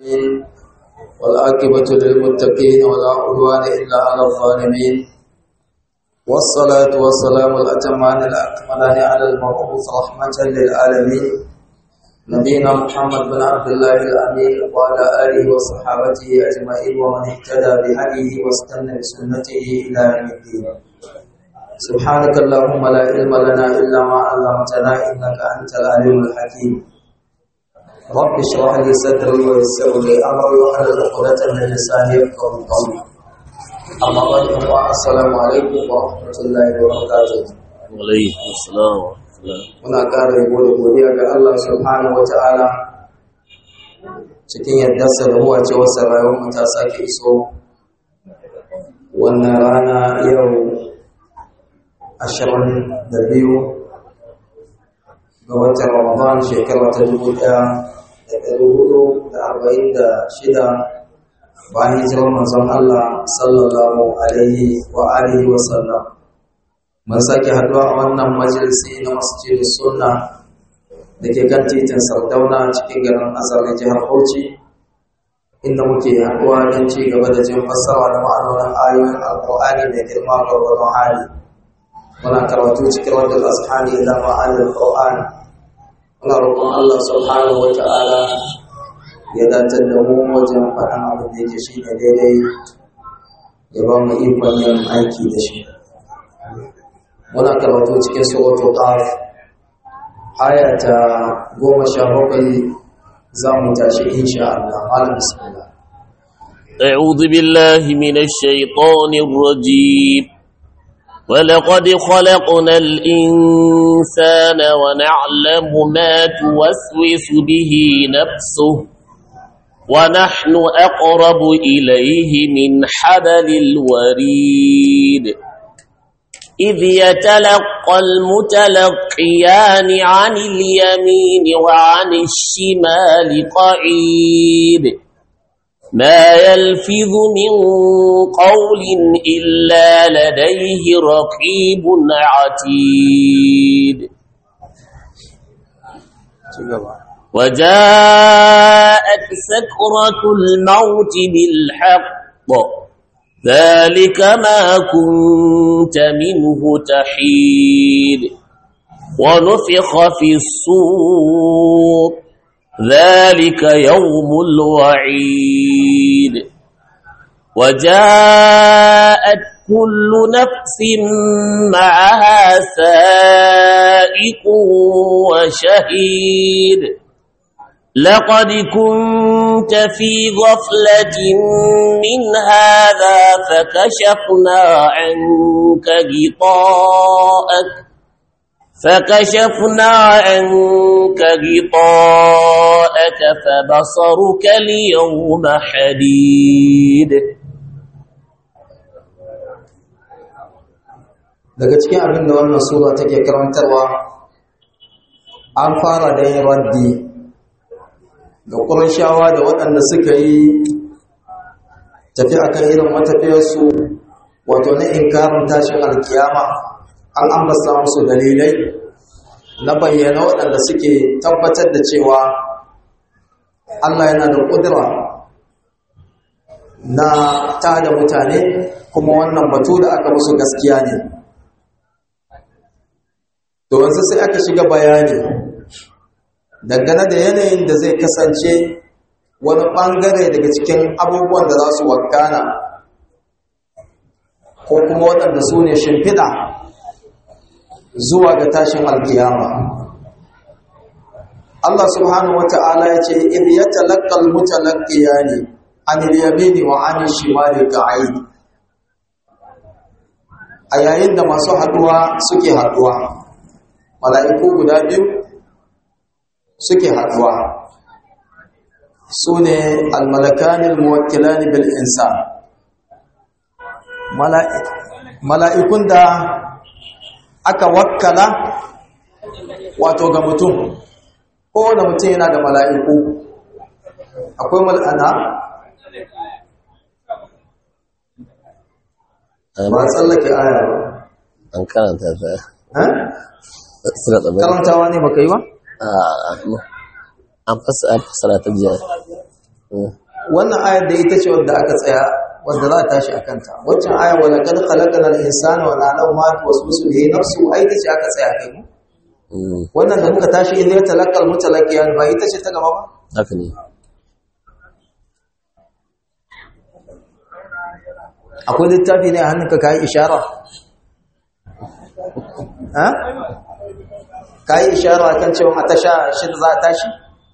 والعاقبة للمتقين ولا عدوان إلا على الظالمين والصلاة والسلام الأتمان الأكملان على المبعوث رحمة للعالمين نبينا محمد بن عبد الله الأمين وعلى آله وصحابته أجمعين ومن اهتدى بهديه واستنى بسنته إلى يوم الدين سبحانك اللهم لا علم لنا إلا ما علمتنا إنك أنت العليم الحكيم رب اشرح لي صدري ويسر لي امري واحلل عقدة من لساني يفقهوا قولي اما بعد السلام عليكم ورحمه الله وبركاته alaikum assalam wa rahmatullah muna ƙara yabo da godiya ga Allah subhanahu wa ta'ala cikin yardarsa da huwa ce wasu rayuwar mu ta sake iso wannan rana yau ashirin da biyu ga watan Ramadan shekara ta dubu ɗaya da ɗari hudu da arba'in da shida bayan hijirar manzon Allah sallallahu alaihi wa alihi wa sallam. Mun sake haɗuwa a wannan majalisi na masjidin sunna da ke kan titin Sardauna cikin garin Azar na jihar Bauchi inda muke haɗuwa don ci gaba da jin fassara da ma'anonin ayoyin Alƙur'ani da girma gwargwadon hali. Muna karatu cikin wadda azhani ila ma'anin Qur'ani muna roƙon Allah subhanahu wa ta'ala ya datar da mu wajen faɗin abin da yake shi ne daidai ya ba mu ikon yin aiki da shi muna karatu cikin suratul qaf aya ta goma sha bakwai za mu tashi insha Allah malam bismillah أعوذ بالله من الشيطان الرجيم ولقد خلقنا الإنسان ونعلم ما توسوس به نفسه ونحن أقرب إليه من حبل الوريد إذ يتلقى المتلقيان عن اليمين وعن الشمال قعيد ما يلفظ من قول إلا لديه رقيب عتيد وجاءت سكرة الموت بالحق ذلك ما كنت منه تحيد ونفخ في الصور ذلك يوم الوعيد وجاءت كل نفس معها سائق وشهيد لقد كنت في غفلة من هذا فكشفنا عنك غطاءك فكشفنا عنك غطاءك فبصرك اليوم حديد daga cikin abin da wannan sura take karantarwa an fara da yin raddi ga ƙurashawa da waɗanda suka yi tafi akan irin matafiyarsu wato na inkarin tashin alkiyama an ambata musu dalilai na bayyana waɗanda suke tabbatar da cewa Allah yana da ƙudura na tada mutane kuma wannan batu da aka musu gaskiya ne to wanzu sai aka shiga bayani dangane da yanayin da zai kasance wani ɓangare daga cikin abubuwan da za su wakana ko kuma waɗanda su ne shimfiɗa zuwa ga tashin alkiyama Allah subhanahu wa ta'ala ya ce in ya talakkal mutalaqqiya ne an yamini wa an shimali ka'id a yayin da masu haduwa suke haduwa mala'iku guda biyu suke haduwa su ne almalakanin muwakilani bil insan mala'ikun da aka wakkala wato ga mutum kowane mutum yana da mala'iku akwai mal'ana ba tsallake aya ba an karanta ta ha? suna tsabar karantawa ne baka yi ba? an fassara ta jiya wannan ayar da ita ce wadda aka tsaya wadda za a tashi a kanta waccan ayar wa laqad khalaqna al-insana wa na'lamu ma tuwaswisu bihi nafsu ai ita ce aka tsaya kai mu wannan da muka tashi idan ya talaqqal mutalaqqiyan ba ita ce ta gaba ba haka ne akwai littafi ne a hannunka kai ishara ha kai ishara kan cewa a tasha shi za a tashi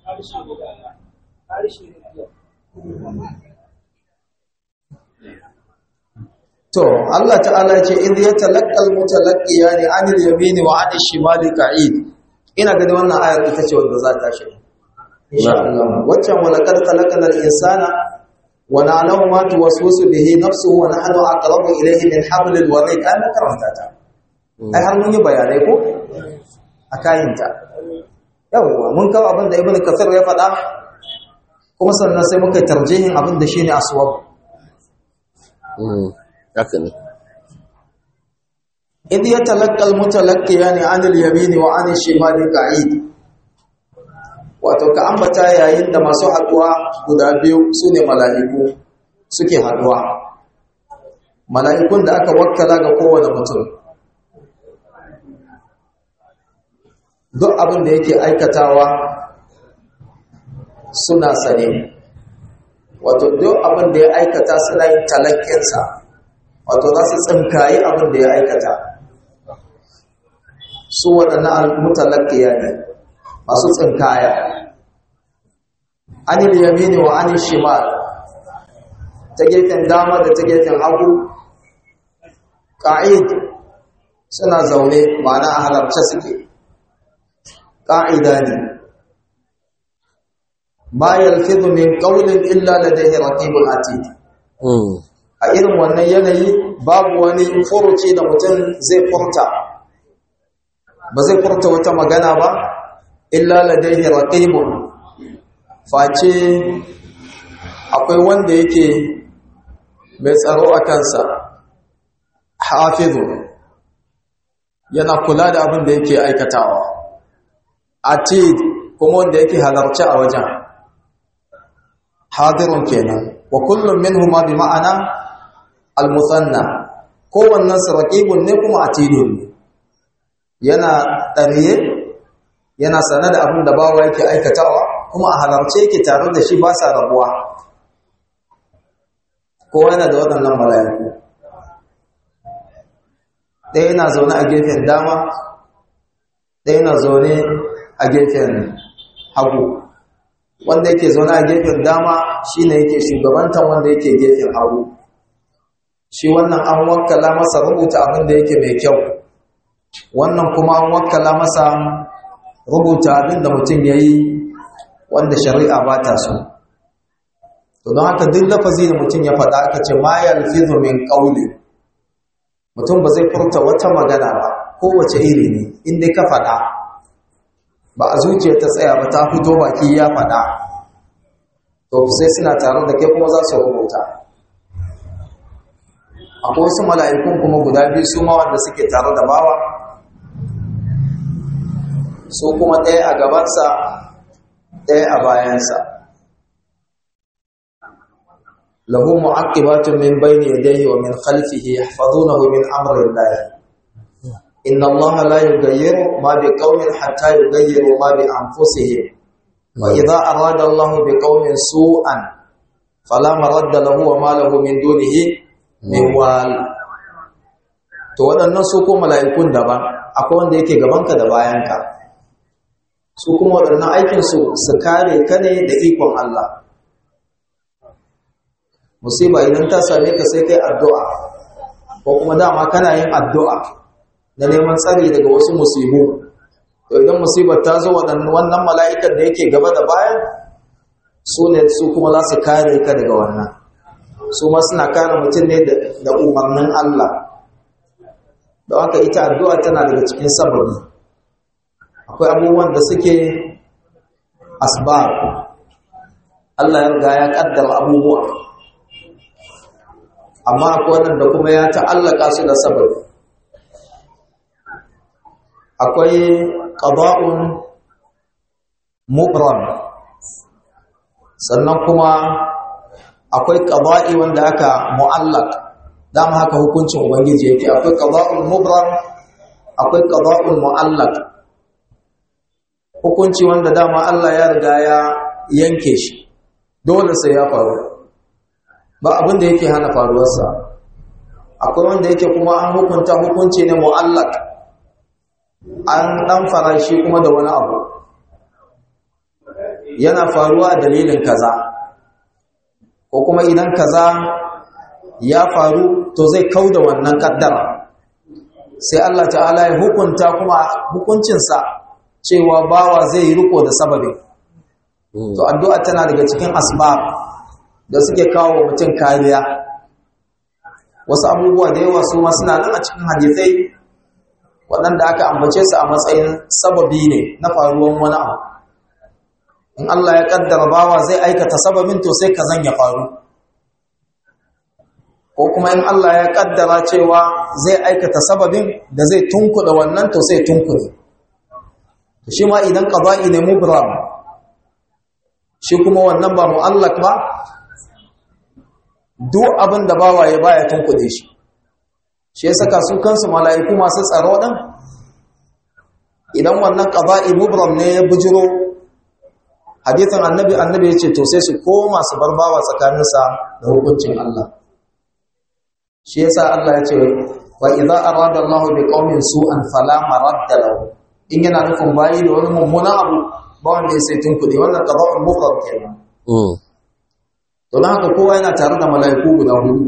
To, Allah ta'ala ce, "Inda ya talakkal mutalakkiya ne anil yamini wa anil shimali ka'id." Ina gani wannan ayar ita ce wanda za ta shi. Insha Allah. Waccan wa laqad khalaqnal insana wa na'lamu ma tuwaswisu bihi nafsuhu wa nahnu aqrabu ilayhi min hablil warid. An karanta ta. Ai har mun yi bayanai ko? A kayinta. Yawwa, mun kawo abin da Ibn Kathir ya faɗa kuma sannan sai muka tarjihin abin da shine aswab. haka ne إذ يتلقى المتلقيان عن اليمين وعن الشمال قعيد wato ka ambata yayin da masu haduwa guda biyu sune mala'iku suke haduwa mala'ikun da aka wakkala ga kowane mutum duk abin da yake aikatawa suna sane wato duk abin da ya aikata suna yin talakkinsa wato za su tsinkayi abin da ya aikata su waɗannan mutalakkiya ne masu tsinkaya anil yamini wa anil shimal ta gefen dama da ta gefen hagu ƙa'id suna zaune ma'ana a halarce suke ƙa'ida ne ma yalfizu min qawlin illa ladayhi raqibun atid a irin wannan yanayi babu wani furuci da mutum zai furta ba zai furta wata magana ba illa ladaihi raqibun face akwai wanda yake mai tsaro a kansa hafizu yana kula da abin da yake aikatawa atid kuma wanda yake halarci a wajen hadirun kenan wa kullum minhuma bi ma'ana al-musanna kowannen su raqibun ne kuma atidun ne yana ɗariye yana sane da abin da bawa yake aikatawa kuma a halarce yake tare da shi ba sa rabuwa kowa yana da waɗannan mala'iku ɗaya yana zaune a gefen dama ɗaya yana zaune a gefen hagu wanda yake zaune a gefen dama shine yake shugabantan wanda yake gefen hagu shi wannan an wakkala masa rubuta abin da yake mai kyau wannan kuma an wakkala masa rubuta abin da mutum ya yi wanda shari'a ba ta so to don haka duk lafazi da mutum ya faɗa aka ce ma yalfizu min qawli mutum ba zai furta wata magana ba kowace iri ne in dai ka faɗa ba a zuciya ta tsaya ba ta fito baki ya faɗa to sai suna tare da kai kuma za su rubuta akwai wasu mala'ikun kuma guda biyu su ma wanda suke tare da bawa su kuma ɗaya a gabansa ɗaya a bayansa lahu mu'aqibatun min bayni yadayhi wa min khalfihi yahfazunahu min amri Allah inna Allah la yughayyiru ma biqaumin hatta yughayyiru ma bi anfusihim wa idha arada Allah biqaumin su'an fala maradda lahu wa ma lahu min dunihi min wal to waɗannan su ko mala'ikun daban akwai wanda yake gabanka da bayanka su kuma waɗannan aikinsu su kare ka ne da ikon Allah musiba idan ta same ka sai kai addu'a ko kuma dama kana yin addu'a na neman tsari daga wasu musibu to idan musibar ta zo wannan mala'ikan da yake gaba da bayan su ne su kuma za su kare ka daga wannan su ma suna kare mutum ne da umarnin Allah don haka ita addu'a tana daga cikin sababi akwai abubuwan da suke asbab Allah ya riga ya kaddara abubuwa amma akwai wanda kuma ya ta'allaka su da sababi akwai qada'un mubram sannan kuma akwai qada'i wanda aka mu'allaq dama haka hukuncin ubangiji yake akwai qada'ul mubram akwai qada'ul mu'allaq hukunci wanda dama Allah ya riga ya yanke shi dole sai ya faru ba abin da yake hana faruwarsa akwai wanda yake kuma an hukunta hukunci ne mu'allaq an dan farashi kuma da wani abu yana faruwa dalilin kaza ko kuma idan kaza ya faru to zai kauda wannan kaddara sai Allah ta'ala ya hukunta kuma hukuncinsa cewa bawa zai yi riko da sababin to addu'a tana daga cikin asbab da suke kawo mutum kariya wasu abubuwa da yawa su ma suna nan a cikin hadisai waɗanda aka ambace su a matsayin sababi ne na faruwan wani abu in Allah ya kaddara bawa zai aikata sababin to sai kazan ya faru ko kuma in Allah ya kaddara cewa zai aikata sababin da zai tunkuda wannan to sai tunkude shi ma idan qada'i ne mubram shi kuma wannan ba mu'allaq ba duk abin da bawaye baya tunkude shi shi ya saka su kansu mala'iku masu tsaro din idan wannan qada'i mubram ne ya bujiro hadithin annabi annabi yace to sai su koma su bar bawa tsakaninsa da hukuncin Allah shi yasa Allah ya ce wa idza arada Allah bi qaumin su'an fala maradda lahu in yana nufin bayi da wani mummuna abu ba wanda ya sai tunkuɗe wannan qada'ul mufrad kenan to dan haka kowa yana tare da mala'iku guda hudu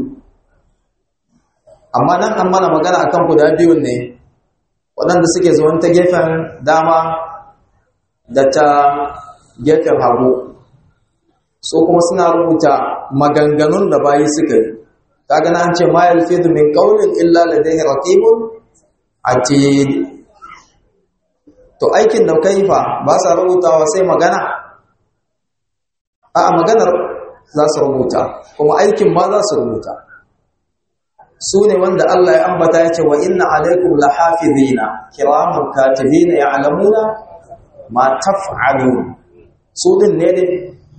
amma nan an mana magana akan guda biyun ne waɗanda suke zuwan ta gefen dama da ta gefen hagu so kuma suna rubuta maganganun da bayi suka yi kaga na an ce ma yalfidu min qawlin illa ladayhi raqibun atid to aikin da kai fa ba sa rubutawa sai magana a maganar za su rubuta kuma aikin ma za su rubuta su ne wanda Allah ya ambata ya ce wa inna alaikum lahafizina kiraman katibina ya'lamuna ma taf'alun su din ne dai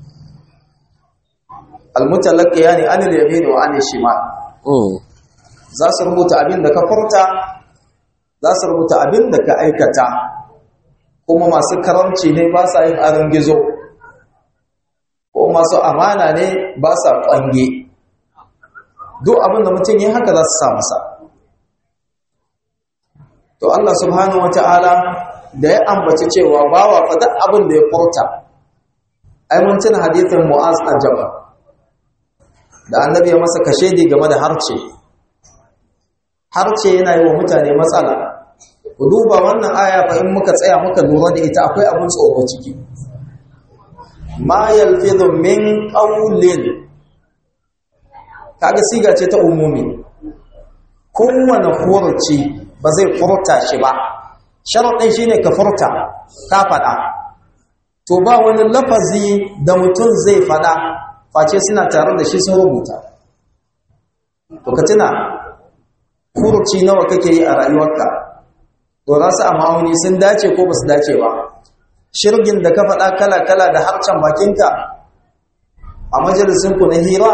almutalaqqiyani anil yamin wa anil shimal za su rubuta abin da ka furta za su rubuta abin da ka aikata kuma masu karamci ne ba sa yin aron gizo ko masu amana ne ba sa kwange duk abin da mutum yi haka za su sa masa to Allah subhanahu wata'ala da ya ambaci cewa bawa fa duk abin da ya furta ai mun tuna hadithin Mu'az a Jabal da annabi ya masa kashedi game da harce harce yana yi wa mutane matsala ku duba wannan aya fa in muka tsaya muka lura da ita akwai abin tsoro ciki ma yalfidhu min qawlin kaga siga ce ta umumi kowane furuci ba zai furta shi ba sharaɗin shine ka furta ka faɗa to ba wani lafazi da mutum zai faɗa face suna tare da shi sun rubuta to ka tuna furuci nawa kake yi a rayuwarka dora su a ma'auni sun dace ko ba su dace ba shirgin da ka faɗa kala-kala da harcen bakinka a majalisinku na hira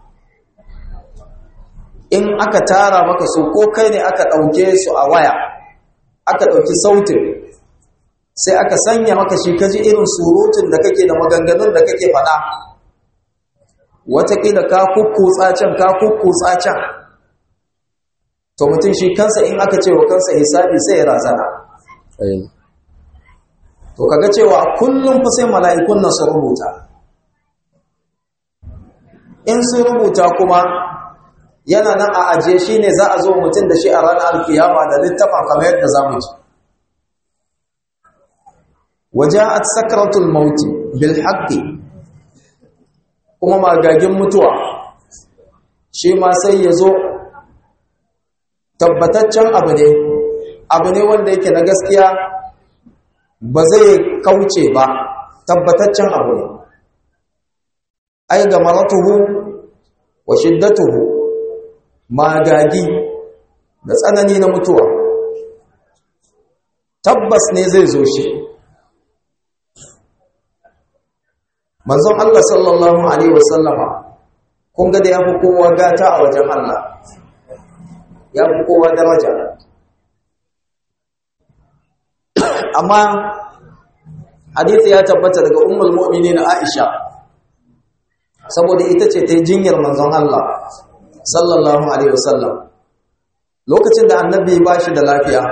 in aka tara maka su ko kai ne aka ɗauke su a waya aka ɗauki sautin sai aka sanya maka shi kaji irin surutun da kake da maganganun da kake faɗa watakila ka kukkutsa can ka kukkutsa can to mutum shi kansa in aka ce wa kansa hisabi sai ya razana to kaga cewa kullum fa sai mala'ikun nan su rubuta in sun rubuta kuma yana nan a ajiye shi ne za a zo mutum da shi a ranar alkiyama da littafin kamar yadda za mu ji waja'at sakratul mauti bil haqqi kuma magagin mutuwa shi ma sai ya zo tabbataccen abu ne abu ne wanda yake na gaskiya ba zai kauce ba tabbataccen abu ne ai ga maratuhu wa shiddatuhu magagi da tsanani na mutuwa tabbas ne zai zo shi manzon Allah sallallahu alaihi wasallama kun ga da ya fi kowa gata a wajen Allah ya fi kowa daraja amma hadisi ya tabbata daga ummul mu'minin Aisha saboda ita ce ta yi jinyar manzon Allah sallallahu alaihi wasallam lokacin da annabi ba shi da lafiya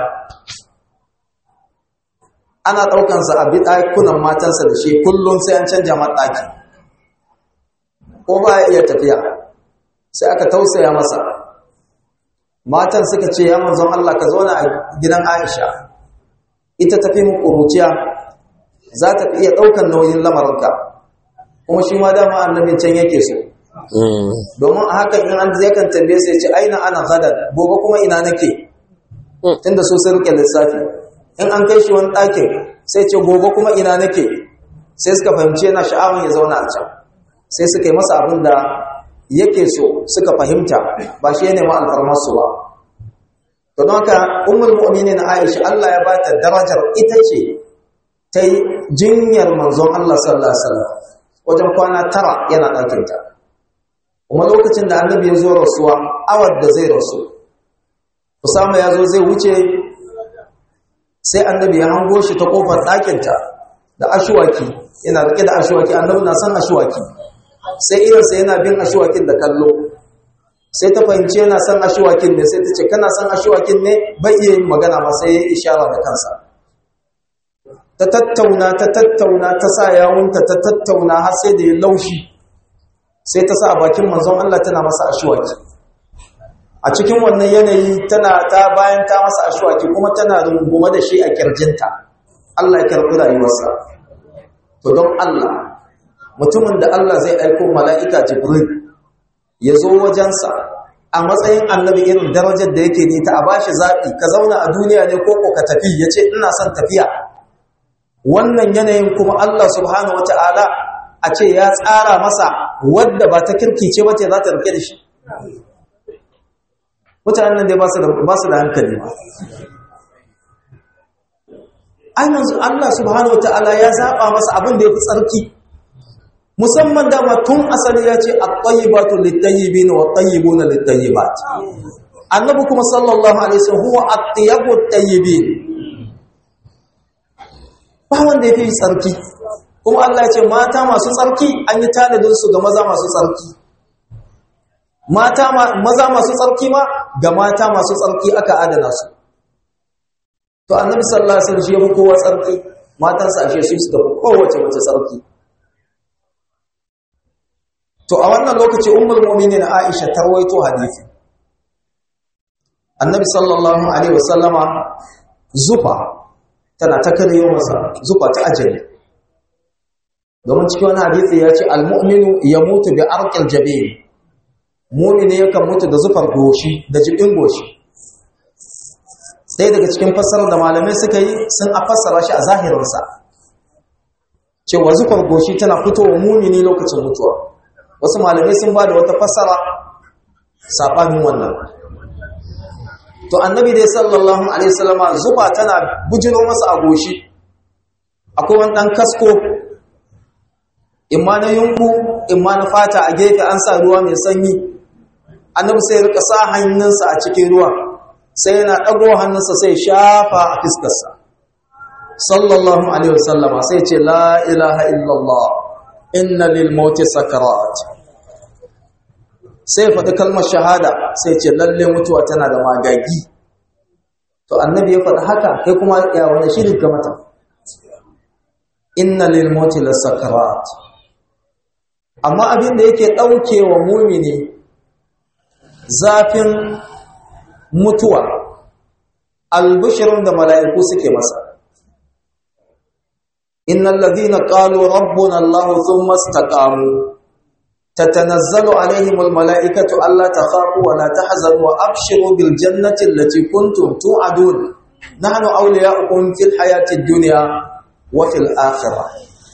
ana ɗaukansa a ɗakunan matansa da shi kullum sai an canja maɗaki ko ba ya iya tafiya sai aka tausaya masa matan suka ce ya manzon Allah ka zauna a gidan Aisha ita tafi mu ƙuruciya za ta fi iya ɗaukan nauyin lamarinka kuma shi ma dama annabin can yake so domin a hakan in an zai kan tambaye sai ce aina ana gadar gobe kuma ina nake tunda so sun rike lissafi in an kai shi wani ɗakin sai ce gobe kuma ina nake sai suka fahimci yana sha'awar ya zauna a can sai suka yi masa abin da yake so suka fahimta ba shi ya nemi alfarmarsu ba to don haka ummul mu'minin Aisha Allah ya ba ta darajar ita ce ta yi jinyar manzon Allah sallallahu alaihi wasallam wajen kwana tara yana ɗakinta kuma lokacin da annabi ya zo rasuwa awar da zai rasu Usama ya zo zai wuce sai annabi ya hango shi ta kofar ɗakinta da ashuwaki yana rike da ashuwaki annabi na san ashuwaki sai irinsa yana bin ashuwakin da kallo sai ta fahimci yana san ashuwakin ne sai ta ce kana san ashuwakin ne bai iya yin magana ma sai ya ishara da kansa ta tattauna ta tattauna ta sa yawunta ta tattauna har sai da ya laushi sai ta sa a bakin manzon Allah tana masa ashwaki a cikin wannan yanayi tana ta bayan ta masa ashwaki kuma tana rungume da shi a kirjinta Allah ya karɓi rayuwarsa to don Allah mutumin da Allah zai aiko mala'ika Jibril ya zo wajensa a matsayin annabi irin darajar da yake ne ta a bashi zaɓi ka zauna a duniya ne ko ka tafi ya ce ina son tafiya wannan yanayin kuma Allah subhanahu wata'ala a ce ya tsara masa wadda ba ta kirkice ba ce za ta rike da shi mutanen nan dai ba su da hankali ba ainihin Allah subhanahu wata'ala ya zaɓa masa abin da ya fi tsarki musamman dama tun asali ya ce at-tayyibatu lit-tayyibin wa at-tayyibuna lit-tayyibat annabi kuma sallallahu alaihi wasallam huwa at-tayyibu at-tayyibin ba wanda ya fi tsarki kuma Allah ce mata masu tsarki an yi tanadinsu ga maza masu tsarki mata maza masu tsarki ma ga mata masu tsarki aka adana su to annabi sallallahu alaihi wasallam shi yafi kowa tsarki matansa ashe su suka fi kowace mace tsarki to a wannan lokaci ummul mu'minin Aisha ta rawaito hadisi annabi sallallahu alaihi wasallama zufa tana ta karyo masa zufa ta ajali domin cikin wani hadisi ya ce almu'minu ya mutu bi arqil jabin mu'mini yakan mutu da zufar goshi da jibin goshi sai daga cikin fassarar da malamai suka yi sun a fassara shi a zahirinsa cewa zufar goshi tana fitowa mu'mini lokacin mutuwa wasu malamai sun ba da wata fassara saɓanin wannan to annabi dai sallallahu alaihi wasallama zufa tana bujiro masa a goshi akwai wani dan kasko imma na yunku imma na fata a gefe an sa ruwa mai sanyi annabi sai rika sa hannunsa a cikin ruwa sai yana dago hannunsa sai shafa a fiskarsa sallallahu alaihi wasallama sai ce la ilaha illallah inna lil mauti sakarat sai faɗi kalmar shahada sai ce lalle mutuwa tana da magagi to annabi ya faɗi haka kai kuma ya wani shirin ga mata inna lil mauti lasakarat amma abin da yake ɗauke wa mumini zafin mutuwa albishirin da mala'iku suke masa innal ladhina qalu rabbuna allah thumma istaqamu تتنزل عليهم الملائكة ألا تخافوا ولا تحزنوا وأبشروا بالجنة التي كنتم توعدون نحن أولياؤكم في الحياة الدنيا وفي الآخرة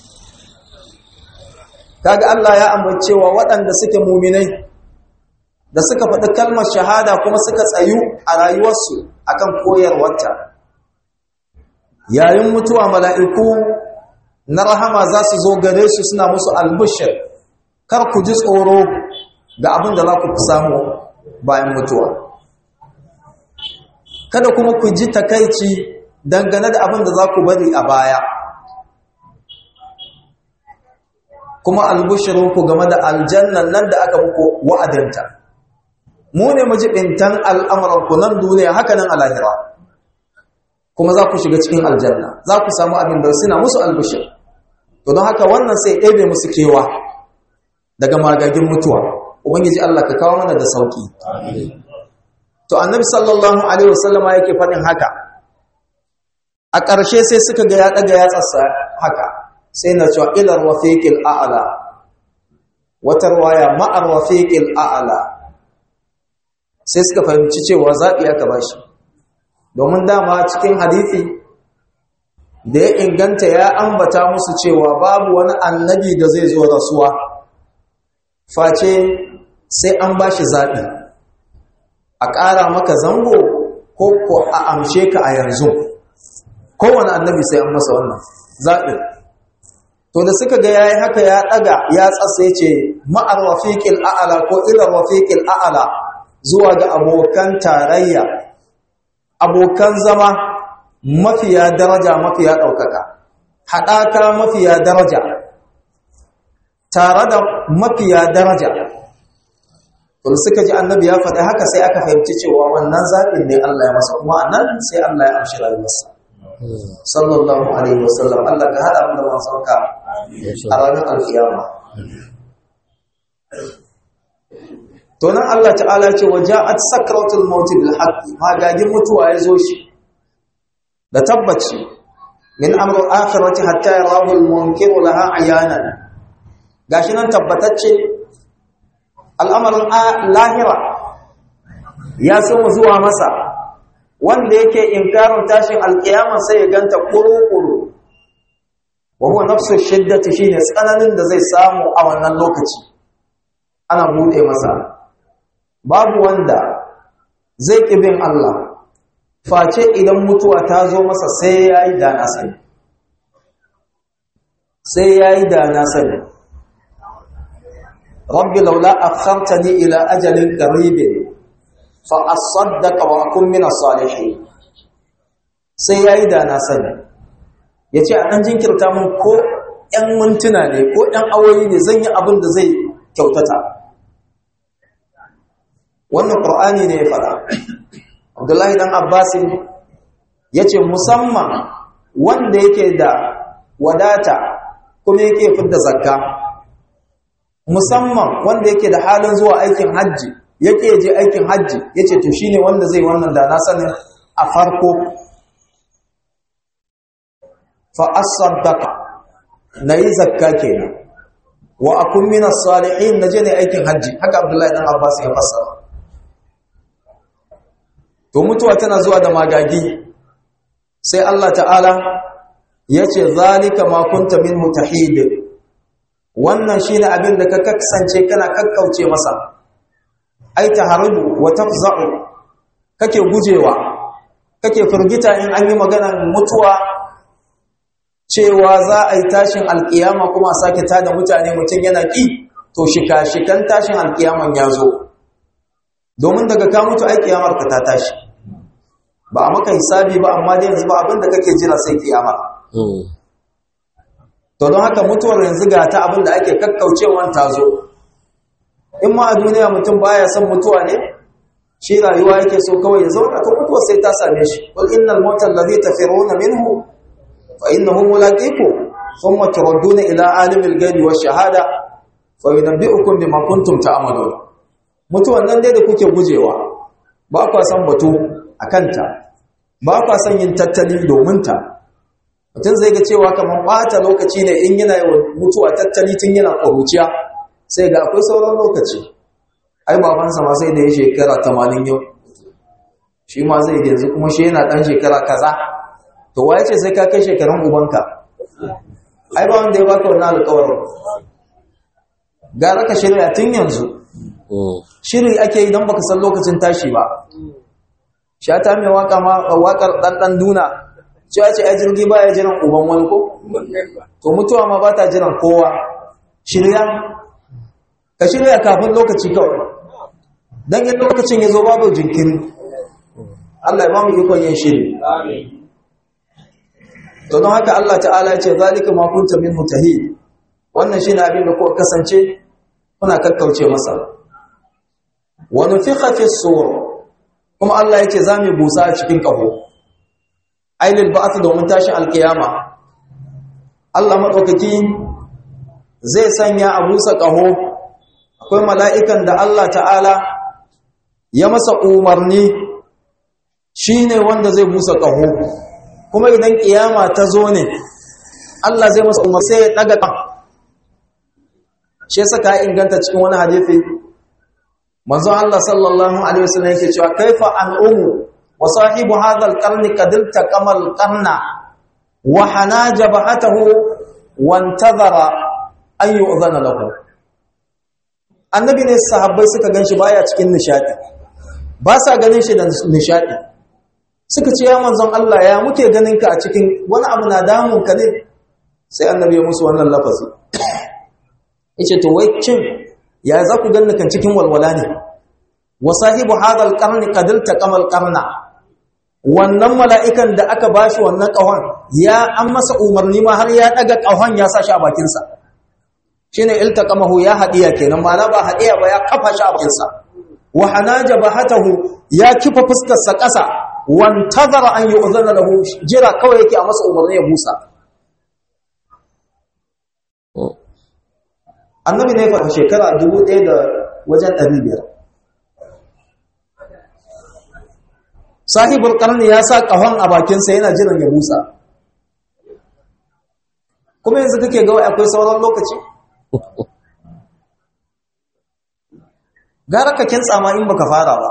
kaga Allah ya ambace wa waɗanda suke muminai da suka faɗi kalmar shahada kuma suka tsayu a rayuwarsu akan koyarwarta yayin mutuwa mala'iku na rahama za su zo gare su suna musu albushir kar ku ji tsoro ga abin da za ku samu bayan mutuwa kada kuma ku ji takaici dangane da abin da za ku bari a baya kuma albishirinku game da aljannan nan da aka muku wa'adinta mu ne majibintan al'amuranku nan duniya haka nan a lahira kuma za ku shiga cikin aljanna za ku samu abin da suna musu albishir to don haka wannan sai ɗebe musu kewa daga magagin mutuwa ubangiji Allah ka kawo mana da sauki to annabi sallallahu alaihi wasallama yake faɗin haka a ƙarshe sai suka ga ya ɗaga ya tsassa haka sai na cewa ilar wafiqil a'la wata ruwaya ma'ar wafiqil a'la sai suka fahimci cewa zaɓi aka bashi domin dama cikin hadithi da ya inganta ya ambata musu cewa babu wani annabi da zai zo rasuwa face sai an bashi zaɓi a ƙara maka zango ko ko a amshe ka a yanzu kowane annabi sai an masa wannan zaɓi to da suka ga yayi haka ya ɗaga ya tsasa ya ce ma'ar wafiƙil a'ala ko ilar wafiƙil a'ala zuwa ga abokan tarayya abokan zama mafiya daraja mafiya ɗaukaka haɗaka mafiya daraja tare da mafiya daraja to suka ji annabi ya faɗi haka sai aka fahimci cewa wannan zaɓin ne Allah ya masa kuma anan sai Allah ya amshi rayuwarsa sallallahu alaihi wasallam Allah ka hada mu da manzonka a ranar alkiyama to nan Allah ta'ala ce wa ja'at sakratul maut bil haqq magagin mutuwa ya zo shi da tabbaci min amru akhirati hatta yarahu al munkir laha ayanan gashi nan tabbatacce al'amarin lahira ya so zuwa masa wanda yake inkarin tashin alkiyama sai ya ganta kuru-kuru wa huwa nafsu shiddati shine tsananin da zai samu a wannan lokaci ana bude masa babu wanda zai kibin Allah face idan mutuwa ta zo masa sai yayi da na sani sai yayi da na sani rabbi laula akhartani ila ajalin qaribin fa asaddaqa wa akun min as-salihin sai yayi da na sani yace a dan jinkirta mun ko ɗan mintuna ne ko ɗan awoyi ne zan yi abin da zai kyautata wannan qur'ani ne ya fara abdullahi dan abbas yace musamman wanda yake da wadata kuma yake fidda zakka musamman wanda yake da halin zuwa aikin hajji yake je aikin hajji yace to shine wanda zai wannan da na sanin a farko fa as-sadaqa nayi zakka kenan wa akun min as-salihin naje ne aikin hajji haka abdullahi dan abbas ya fassara to mutuwa tana zuwa da magagi sai Allah ta'ala yace zalika ma kunta minhu tahid wannan shine abin da ka kasance kana kakkauce masa ai taharudu wa tafza'u kake gujewa kake firgita in an yi maganar mutuwa cewa za a yi tashin alkiyama kuma a sake tada mutane mutum yana ki to shika-shikan tashin alkiyaman ya zo domin daga ka mutu ai kiyamar ka ta tashi ba a maka hisabi ba amma dai yanzu ba abin da kake jira sai kiyama to don haka mutuwar yanzu ga ta abin da ake kakkaucewan ta zo in ma a duniya mutum baya son mutuwa ne shi rayuwa yake so kawai ya zauna to mutuwa sai ta same shi qul innal mauta allazi tafiruna minhu fa innahu mulaqiku thumma turadduna ila alimil ghaibi wash shahada fa yunabbi'ukum bima kuntum ta'malun mutuwan nan dai da kuke gujewa ba kwa san batu akanta ba kwa san yin tattali domin ta mutum zai ga cewa kamar ɓata lokaci ne in yana yawan mutuwa tattali tun yana ƙwaruciya sai ga akwai sauran lokaci ai babansa ma sai da ya shekara tamanin yau shi ma zai yanzu kuma shi yana ɗan shekara kaza to waye ce sai ka kai shekarun ubanka ai ba wanda ya baka wannan alƙawarin gara ka shirya tun yanzu shiri ake yi don baka san lokacin tashi ba shata mai waka ma wakar ɗanɗan duna cewa ce a jirgi ba ya jiran uban wani ko to mutuwa ma ba ta jiran kowa shirya ka shirya kafin lokaci kawai don yin lokacin ya zo babu jinkiri Allah ya ba mu ikon yin shiri to don haka Allah ta'ala ya ce zalika ma kunta min mutahi wannan shine abin da kuka kasance kuna kakkauce masa wa nufikha fi sur kuma Allah ya ce za mu busa a cikin kaho ailil ba'ath domin tashin alkiyama Allah madaukaki zai sanya a busa kaho akwai mala'ikan da Allah ta'ala ya masa umarni shine wanda zai busa kaho kuma idan kiyama ta zo ne Allah zai masa umar sai ya daga kan shi saka ya inganta cikin wani hadisi manzon Allah sallallahu alaihi wasallam yake cewa kaifa an umu wa sahibu hadha al-qarn qad iltaqama al-qarna wa hana jabhatahu wa intazara an yu'zana lahu annabi ne sahabbai suka ganshi baya cikin nishadi ba sa ganin shi da nishadi suka ce ya manzon Allah ya muke ganin ka a cikin wani abu na damun ka ne sai annabi ya musu wannan lafazi yace to wai kin ya za ku ganni kan cikin walwala ne wa sahibu hadha alqarn qad iltaqama alqarna wannan mala'ikan da aka bashi wannan kahon ya an masa umarni ma har ya daga kahon ya sa shi a bakin sa shine iltaqamahu ya hadiya kenan ma'ana ba hadiya ba ya kafa shi a bakin sa wa hanaja bahatahu ya kifa fuskar sa kasa wantazara an yi uzana lahu jira kawai yake a masa umarni ya busa annabi ne fa shekara dubu ɗaya da wajen ɗari biyar sahibul ƙarni ya sa ƙahon a bakinsa yana jiran ya busa kuma yanzu kake ga akwai sauran lokaci gara ka kintsa ma in baka fara ba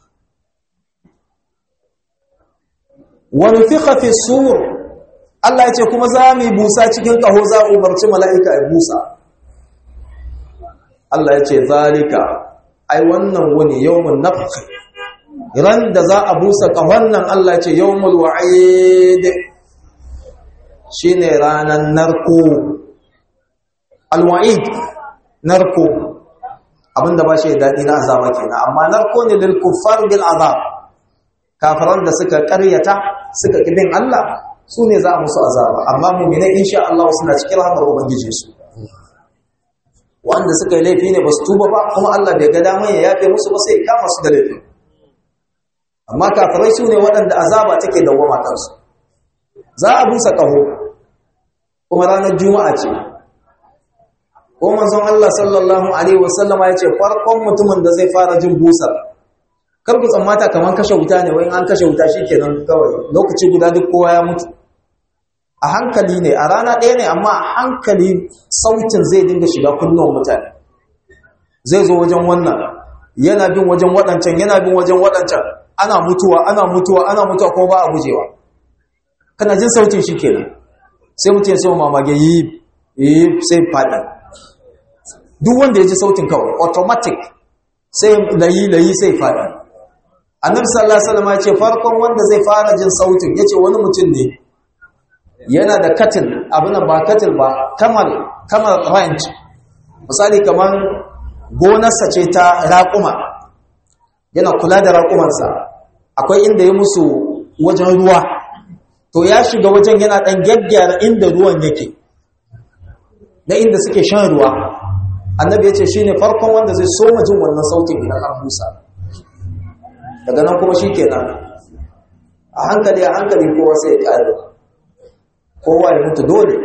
wani fiƙa fi sur Allah ya ce kuma za mu yi busa cikin ƙaho za a umarci mala'ika ya busa Allah ya ce zalika ai wannan wani yawon nafki ran da za a busa ƙahon nan Allah ya ce yawon wa'id shi ne ranar narko alwa'id narko abinda ba shi daɗi na azaba kenan amma narko ne lil kuffar bil azab kafiran da suka ƙaryata suka kibin Allah su ne za a musu azaba amma mu'minai insha Allah suna cikin rahmar ubangiji su wanda suka yi laifi ne ba su tuba ba kuma Allah bai ga damar ya yafe musu ba sai kama su da laifi amma kafirai su ne waɗanda azaba take dawwama kansu za a busa ƙaho kuma ranar juma'a ce ko manzon Allah sallallahu alaihi wasallam ya ce farkon mutumin da zai fara jin busar kar ku tsammata kaman kashe wuta ne wai an kashe wuta shikenan kawai lokaci guda duk kowa ya mutu a hankali ne a rana ɗaya ne amma a hankali sautin zai dinga shiga kunnuwan mutane zai zo wajen wannan yana bin wajen waɗancan yana bin wajen waɗancan ana mutuwa ana mutuwa ana mutuwa ko ba a gujewa kana jin sautin shi kenan sai mutum ya sai mamage yi yi sai faɗi duk wanda ya ji sautin kawai automatic sai layi layi sai faɗi annabi sallallahu alaihi wasallam ya ce farkon wanda zai fara jin sautin yace wani mutum ne yana da katil abin ba katil ba kamal kamal ranch misali kaman gonarsa ce ta raƙuma yana kula da raƙumansa akwai inda ya musu wajen ruwa to ya shiga wajen yana ɗan gyaggyara inda ruwan yake na inda suke shan ruwa annabi ya ce shi ne farkon wanda zai soma jin wannan sautin idan an busa daga nan kuma shi kenan a hankali a hankali kowa sai ya ƙare kowa ya mutu dole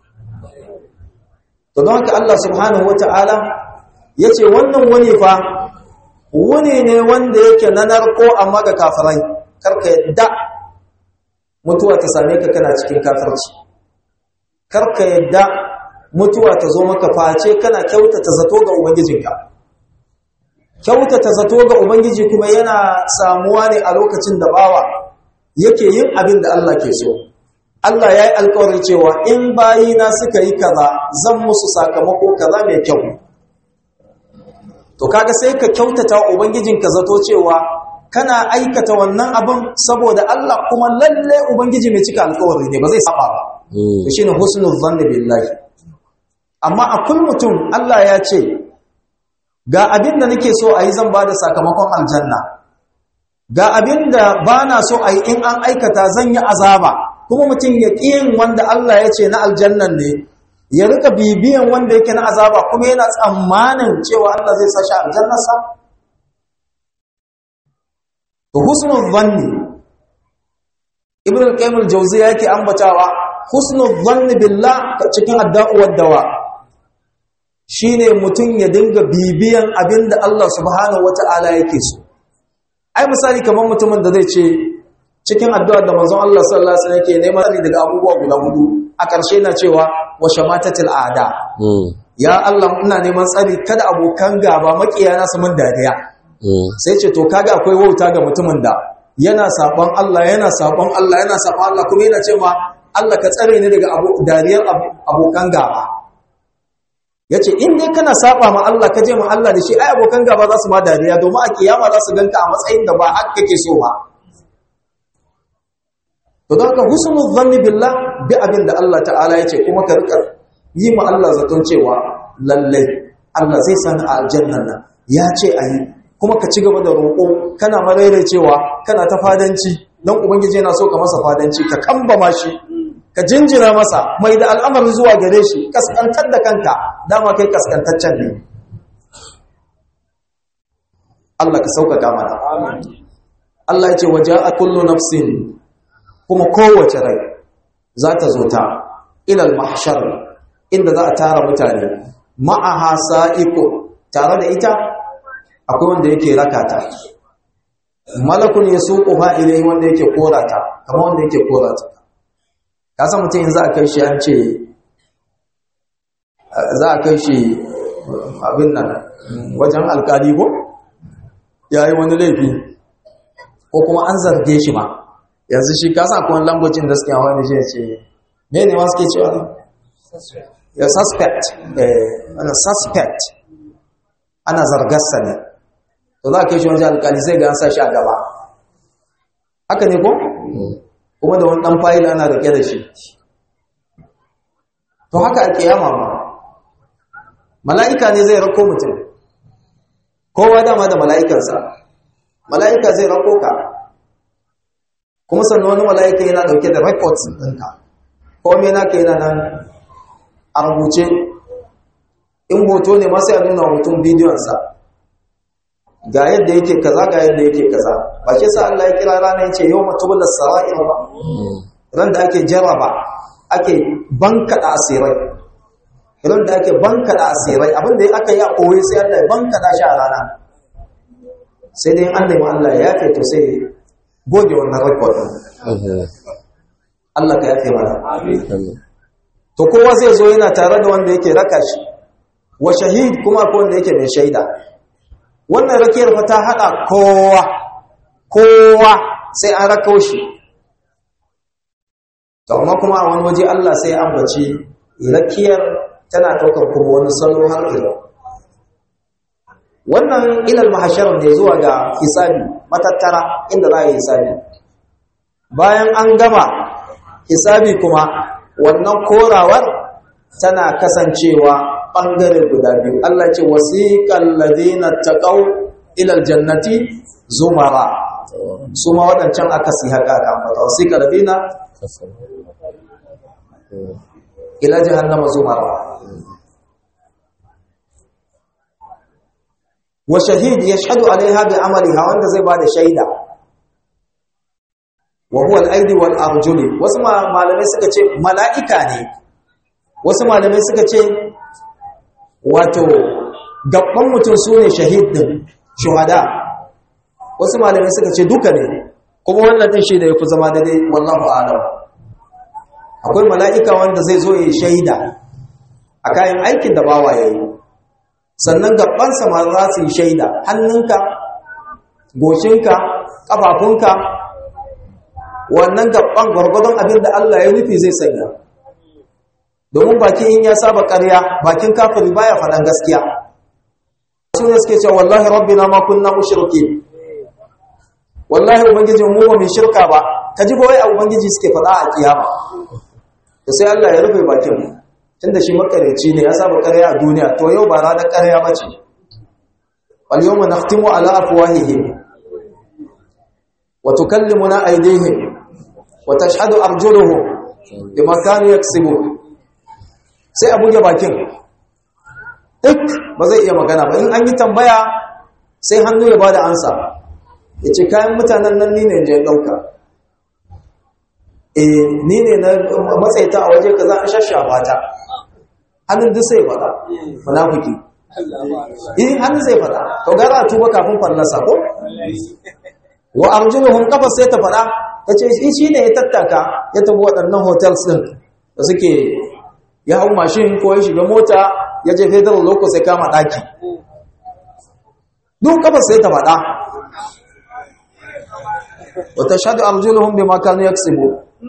to don haka Allah subhanahu wata'ala ya ce wannan wani fa wuni ne wanda yake na narko amma ga kafirai karka yadda mutuwa ta same ka kana cikin kafirci karka yadda mutuwa ta zo maka face kana kyautata zato ga ubangijinka kyautata zato ga ubangiji kuma yana samuwa ne a lokacin da bawa yake yin abin da Allah ke so Allah ya yi alkawarin cewa in bayina suka yi kaza zan musu sakamako kaza mai kyau to kaga sai ka kyautata ubangijinka zato cewa kana aikata wannan abin saboda Allah kuma lalle ubangiji mai cika alƙawari ne ba zai saba ba to shine husnul zanni billahi amma a kun mutum Allah ya ce ga abin da nake so a yi zan ba da sakamakon aljanna ga abin da ba na so a yi in an aikata zan yi azaba kuma mutum ya yin wanda Allah ya ce na aljannan ne ya rika bibiyan wanda yake na azaba kuma yana tsammanin cewa Allah zai sashi aljannarsa to husnul zanni ibn al-qayyim al-jawziyya yake ambatawa husnul zanni billah cikin adda'u wad-dawa shine mutum ya dinga bibiyan abinda Allah subhanahu wata'ala yake so ai misali kamar mutumin da zai ce cikin addu'ar da manzon Allah sallallahu alaihi wasallam yake neman tsari daga abubuwa guda hudu a ƙarshe na cewa wa shamatatil aada ya Allah ina neman tsari kada abokan gaba makiyana su mun dariya sai ce to kaga akwai wauta ga mutumin da yana sabon Allah yana sabon Allah yana sabon Allah kuma yana cewa Allah ka tsare ni daga dariyar abokan gaba yace in dai kana saba ma Allah ka je ma Allah da shi ai abokan gaba za su ma dariya domin a kiyama za su ganka a matsayin da ba haka kake so ba to don ka husnul zanni billah bi abin da Allah ta'ala yace kuma ka rika yi ma Allah zaton cewa lalle Allah zai sani a aljannan nan ya ce ayi kuma ka ci gaba da roƙo kana marairai cewa kana ta fadanci don ubangiji yana so ka masa fadanci ka kambama shi ka jinjina masa mai da al'amarin zuwa gare shi kaskantar da kanka dama kai kaskantaccen ne Allah ka sauƙaƙa mana Allah ya ce waje a kullu nafsin kuma kowace rai za ta zo ta ilal mahshar inda za a tara mutane ma'aha sa'iqu tare da ita akwai wanda yake rakata malakun yasuquha ilayhi wanda yake korata kamar wanda yake korata ka san mutum za a kai shi an ce za a kai shi abin nan wajen alkali ko ya yi wani laifi ko kuma an zarge shi ma yanzu shi kasa akwai lambocin da suke hawa ne shi ce me ne ma suke cewa ya suspect ana suspect ana zargarsa ne to za a kai shi wajen alkali sai ga an sa shi a gaba haka ne ko? kuma da wani ɗan fayil ana rike da shi to haka a kiyama ma mala'ika ne zai rako mutum kowa dama da mala'ikarsa mala'ika zai rako ka kuma sannan wani mala'ika yana ɗauke da records ɗinka kome naka yana nan a rubuce in hoto ne masu ya nuna mutum bidiyonsa ga yadda yake kaza ga yadda yake kaza ba ke sa Allah ya kira ranar yace yau mutum da sara'ir ba ran da ake jaraba ake bankada asirai ran da ake bankada asirai abin da aka yi a koyi sai Allah ya bankada shi a rana sai dai an nemi Allah ya yafe to sai goge wannan record Allah ka yafe mana to kowa zai zo yana tare da wanda yake raka shi wa shahid kuma akwai wanda yake mai shaida wannan rakiyar fa ta hada kowa kowa sai an rako shi to amma kuma a wani waje Allah sai an bace rakiyar tana daukar kuma wani salo har ila wannan ilal mahashar ne zuwa ga hisabi matattara inda za a yi hisabi bayan an gama hisabi kuma wannan korawar tana kasancewa ɓangare guda biyu Allah ce wasiƙan ladina taqaw ila aljannati zumara su ma waɗancan aka si haka ka ambata wasiƙan ladina ila jahannama zumara wa shahid yashhadu alaiha bi amaliha wanda zai bada shaida wa huwa al-aidi wal arjuli wasu malamai suka ce mala'ika ne wasu malamai suka ce wato gaban mutum su ne shahid din shuhada wasu malamai suka ce duka ne kuma wannan din shi da ya fi zama daidai wallahu alam akwai mala'ika wanda zai zo ya shaida a kayan aikin da bawa ya yi sannan gabansa ma za su yi shaida hannunka goshinka ƙafafunka wannan gaban gwargwadon abin da Allah ya nufi zai sanya domin bakin in ya saba ƙarya bakin kafiri baya faɗan gaskiya su ne suke cewa wallahi rabbina ma kunna mushriki wallahi ubangiji mu ba mai shirka ba ka ji wai ubangiji suke faɗa a kiyama da sai Allah ya rufe bakin tunda shi makareci ne ya saba ƙarya a duniya to yau ba ranar ƙarya ba ce wal yawma nakhtimu ala afwahihim wa tukallimuna aydihim wa tashhadu arjuluhum bima kanu yaksibun sai a buge bakin duk ba zai iya magana ba in an yi tambaya sai hannu ya bada ansa ya ce kayan mutanen nan ni ne je ɗauka eh ni ne na matsaita a waje ka za a shashafa ta hannun duk sai faɗa munafiki eh hannun sai faɗa to gara a tuba kafin fallasa ko wa arjuluhum kafa sai ta faɗa ta ce shi ne ya tattaka ya tafi waɗannan hotels ɗin da suke ya hau mashin ko ya shiga mota ya je federal locus sai kama ɗaki duk kafa sai ta faɗa wata shaɗu arjuluhum bima kanu yaksubu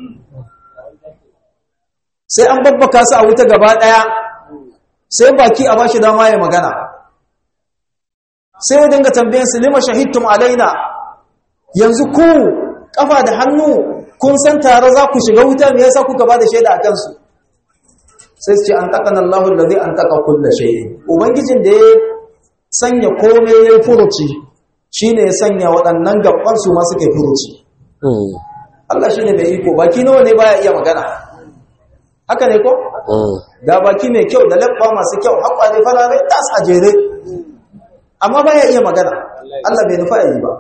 sai an babbaka su a wuta gaba ɗaya sai baki a bashi dama ya magana sai ya dinga tambayin su lima shahidtum alaina yanzu ku kafa da hannu kun san tare za ku shiga wuta me yasa kuka ba da shaida a kansu sai su ce an taƙa Allahu allazi an taƙa kulla shay'in ubangijin da ya sanya komai yayin furuci shine ya sanya waɗannan gaban su ma suka furuci Allah shine mai iko baki nawa ne baya iya magana haka ne ko ga baki mai kyau da labba masu kyau hakwa ne farare tas a jere amma baya iya magana Allah bai nufa yi ba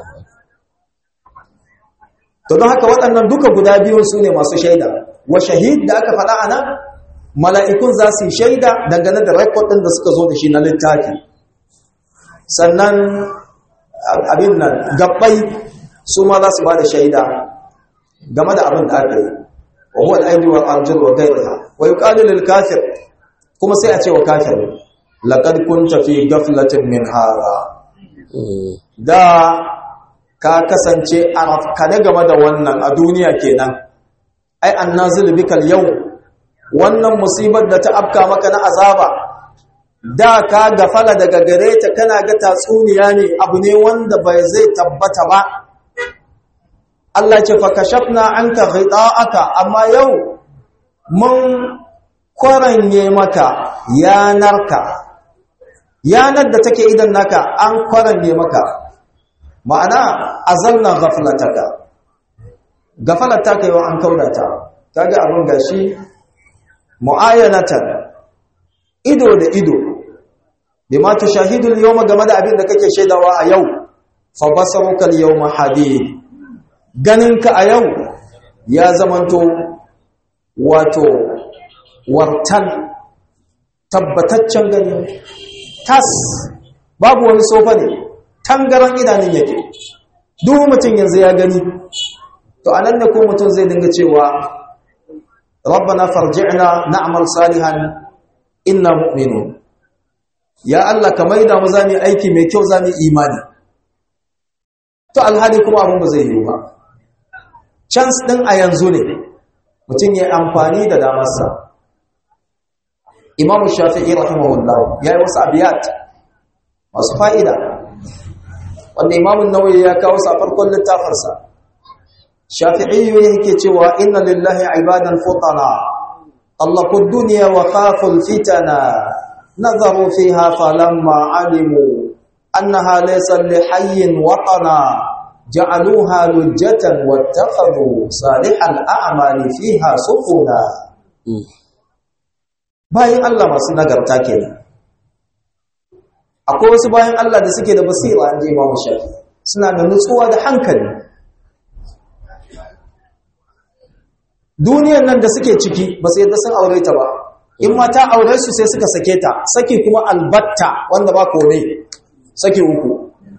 to don haka waɗannan duka guda biyun su ne masu shaida wa shahid da aka faɗa a nan mala'ikun za su yi shaida dangane da rekod ɗin da suka zo da shi na littafi sannan abin nan gabbai su ma za su ba da shaida game da abin da aka yi wa huwa al'aidu wa arjul wa gairaha wa yuqalu lil kafir kuma sai a ce wa kafir laqad kunta fi ghaflatin min hara da ka kasance a rafkane game da wannan a duniya kenan ai annazil bikal yau wannan musibar da ta afka maka na azaba da ka gafala daga gare ta kana ga tatsuniya ne abu ne wanda bai zai tabbata ba Allah ce fa kashafna anka ghida'aka amma yau mun kwaranye maka yanarka yanar da take idan naka an kwaranye maka ma'ana azalna ghaflataka gafalata kai wa an kaudata kaga abin gashi mu'ayanatan ido da ido bima tushahidul yawma game da abin da kake shaidawa a yau fa basaruka al-yawma hadid ganinka a yau ya zamanto wato wartan tabbataccen gani tas babu wani sofa ne tangaran idanun yake duk mutum yanzu ya gani to anan ne ko mutum zai dinga cewa rabbana farji'na na'mal salihan inna mu'minun ya Allah ka maida mu zami aiki mai kyau zami imani to alhali kuma abun ba zai yi ba chance din a yanzu ne mutum ya amfani da damarsa Imam Shafi'i rahimahullah ya yi wasu abiyat masu fa'ida wanda Imam Nawawi ya kawo sa farkon littafinsa Shafi'i yake cewa inna lillahi ibadan futana Allah dunya wa khaful fitana nazaru fiha falamma alimu annaha laysa lihayyin watana ja'aluha lujjatan wattakhadhu salihal a'mali fiha sufuna bayan Allah masu nagarta kenan akwai wasu bayan Allah da suke da basira an je Imam Shafi suna da nutsuwa da hankali duniyar nan da suke ciki ba su yadda sun aure ta ba in ma ta aure su sai suka sake ta saki kuma albatta wanda ba kome saki uku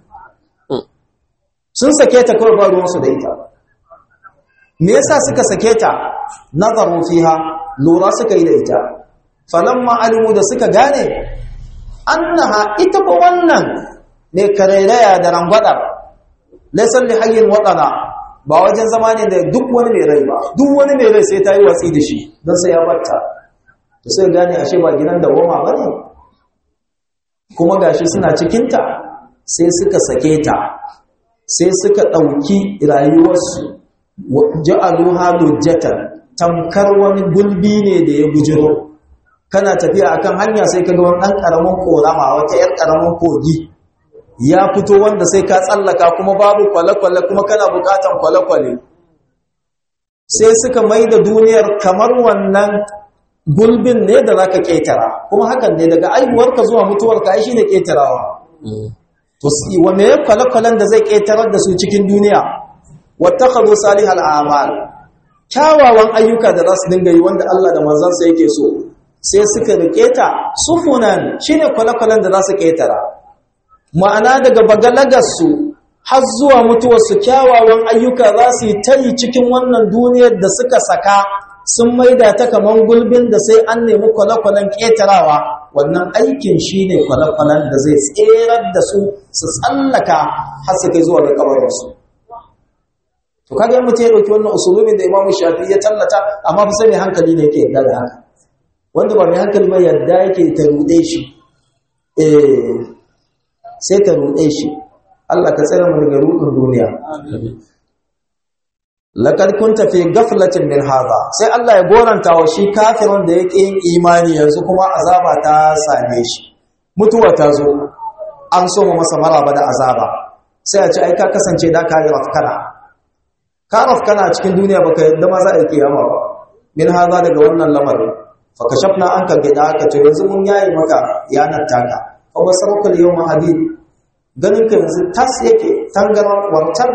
sun sake ta kawai ba ruwansu da ita me yasa suka sake ta nazaru fiha lura suka yi da ita falamma alimu da suka gane annaha ita ba wannan ne karairaya da rangwadar laysan li hayyin wadana ba wajen zama ne da duk wani mai rai ba duk wani mai rai sai ta yi watsi da shi don sai ya batta da sai gane ashe ba gidan da goma ba ne kuma gashi suna cikinta sai suka sake ta sai suka ɗauki rayuwarsu ja'aluha lujjatan tamkar wani gulbi ne da ya bujiro kana tafiya akan hanya sai ka ga wani ɗan ƙaramin korama wata 'yar ƙaramin kogi ya fito wanda sai ka tsallaka kuma babu kwale-kwale kuma kana buƙatan kwale-kwale sai suka mai da duniyar kamar wannan gulbin ne da za ka ƙetara kuma hakan ne daga aihuwarka zuwa mutuwarka ai shi ne ƙetarawa to wa me kwale-kwalen da zai ƙetarar da su cikin duniya wattakhadhu salihal a'mal kyawawan ayyuka da za su dinga yi wanda Allah da manzansa yake so sai suka rike ta sufunan shine kwale-kwalen da za su ƙetara ma'ana daga bagalagarsu har zuwa mutuwarsu kyawawan ayyuka za su yi ta yi cikin wannan duniyar da suka saka sun maida ta kaman gulbin da sai an nemi kwale-kwalen ƙetarawa wannan aikin shi ne kwale-kwalen da zai tserar da su su tsallaka har su kai zuwa ga kabarwarsu to kaga yin mutum ya ɗauki wannan usulubin da imamu shafi ya tallata amma fi sai mai hankali ne yake yadda da haka wanda ba mai hankali ba yadda yake ta ruɗe shi eh sai ta ruɗe shi Allah ka tsere mu daga ruɗin duniya laqad kunta fi ghaflatin min hadha sai Allah ya goranta wa shi kafirin da yake yin imani yanzu kuma azaba ta same shi mutuwa ta zo an so mu masa maraba da azaba sai a ce ai ka kasance da ka yi rafkana ka rafkana a cikin duniya baka yadda ma za a yi kiyama ba min hadha daga wannan lamarin fa kashafna anka gida ka to yanzu mun yayi maka yanar taka fa basaruka yawma hadid ganin ka yanzu tas yake tangaran wartar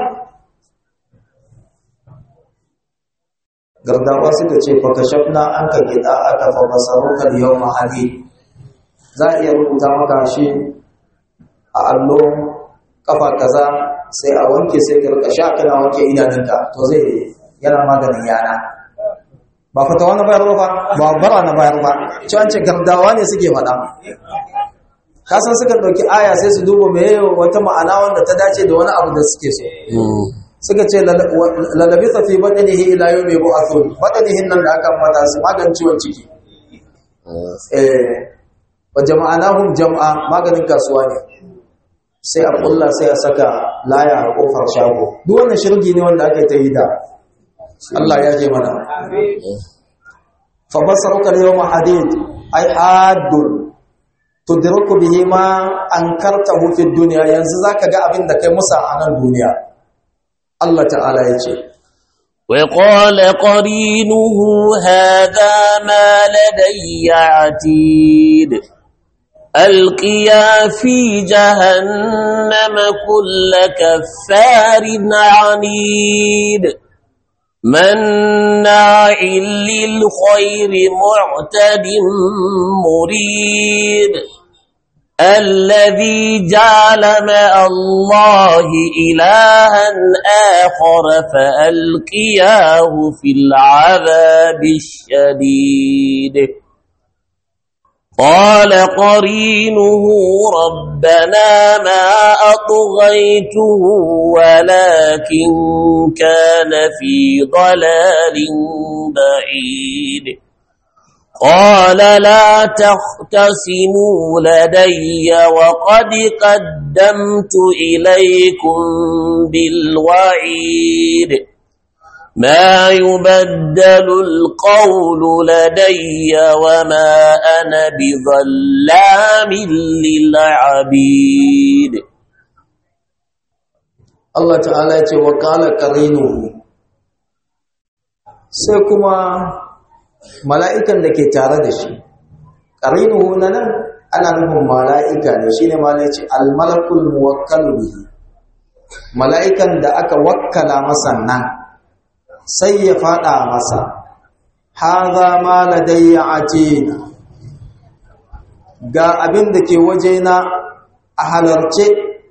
gardawa suka ce fa kashafna an ka gida aka fa basaruka yawma hadid za a iya rubuta maka shi a allo kafa kaza sai a wanke sai ka rika sha kana wanke idanunka to zai yana maganin yana ba fatawa na bayar ba ba bara na bayar ba ci an ce gardawa ne suke faɗa kasan suka ɗauki aya sai su duba mai wata ma'ana wanda ta dace da wani abu da suke so suka ce lalabisa fi baɗanihi ila yau mai bu'athun baɗanihin nan da aka mata su magan ciwon ciki wa jama'anahum jama'a maganin kasuwa ne sai a kulla sai a saka laya a kofar shago duk wannan shirgi ne wanda aka ta yi da Allah ya je mana fa basaruka yawma hadid ay haddun tudriku bihi ma ankartahu fi dunya yanzu zaka ga abin da kai musa a nan duniya Allah ta'ala yace وقال قرينه هذا ما لدي عتيد القيا في جهنم كل كفار عنيد مناع للخير معتد مريد الذي جعل مع الله إلها آخر فألقياه في العذاب الشديد قال قرينه ربنا ما أطغيته ولكن كان في ضلال بعيد قال لا تختصموا لدي وقد قدمت إليكم بالوعيد ما يبدل القول لدي وما أنا بظلام للعبيد Allah ta'ala ce wa kala qarinuhu sai kuma mala'ikan da ke tare da shi qarinuhu nan ana nufin mala'ika ne shine malai ce al malakul muwakkal bihi mala'ikan da aka wakkala masa nan sai ya fada masa haza ma ladayya atid ga abin da ke wajena a halarce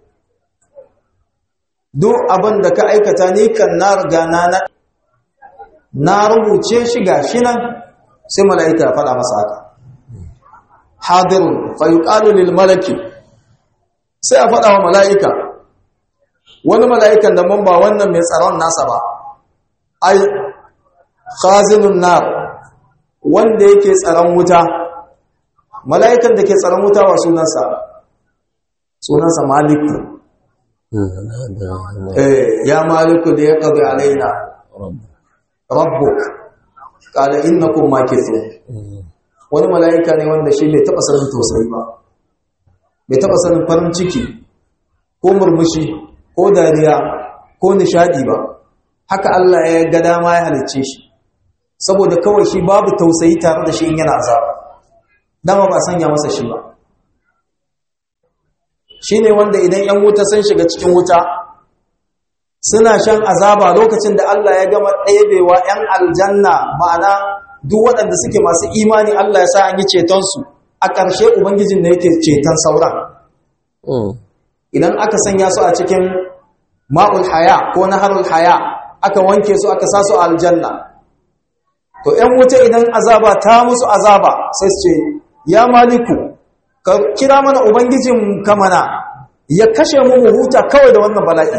duk abin da ka aikata ni kan na riga na na rubuce shi gashi nan sai mala'ika ya fada masa haka hadirun fa yuqalu lil malaki sai a fada wa mala'ika wani mala'ikan da mun ba wannan mai tsaron nasa ba ai khazinun nar wanda yake tsaron wuta mala'ikan da ke tsaron wuta wa sunansa sunansa malik eh ya maliku da ya qadi alaina rabbuk qala innakum makithun wani mala'ika ne wanda shi bai taba sanin tausayi ba bai taba sanin farin ciki ko murmushi ko dariya ko nishadi ba haka Allah ya ga dama ya halicce shi saboda kawai shi babu tausayi tare da shi in yana azaba dama ba sanya masa shi ba shine wanda idan yan wuta sun shiga cikin wuta suna shan azaba lokacin da Allah ya gama ɗebewa yan aljanna ma'ana duk waɗanda suke masu imani Allah ya sa an yi cetonsu a ƙarshe ubangijin da yake ceton sauran idan aka sanya su a cikin ma'ul haya ko naharul haya aka wanke su aka sa su a aljanna to ‘yan wuta idan azaba ta musu azaba sai su ce ya maliku ka kira mana ubangijin kamana ya kashe mu mu huta kawai da wannan bala'i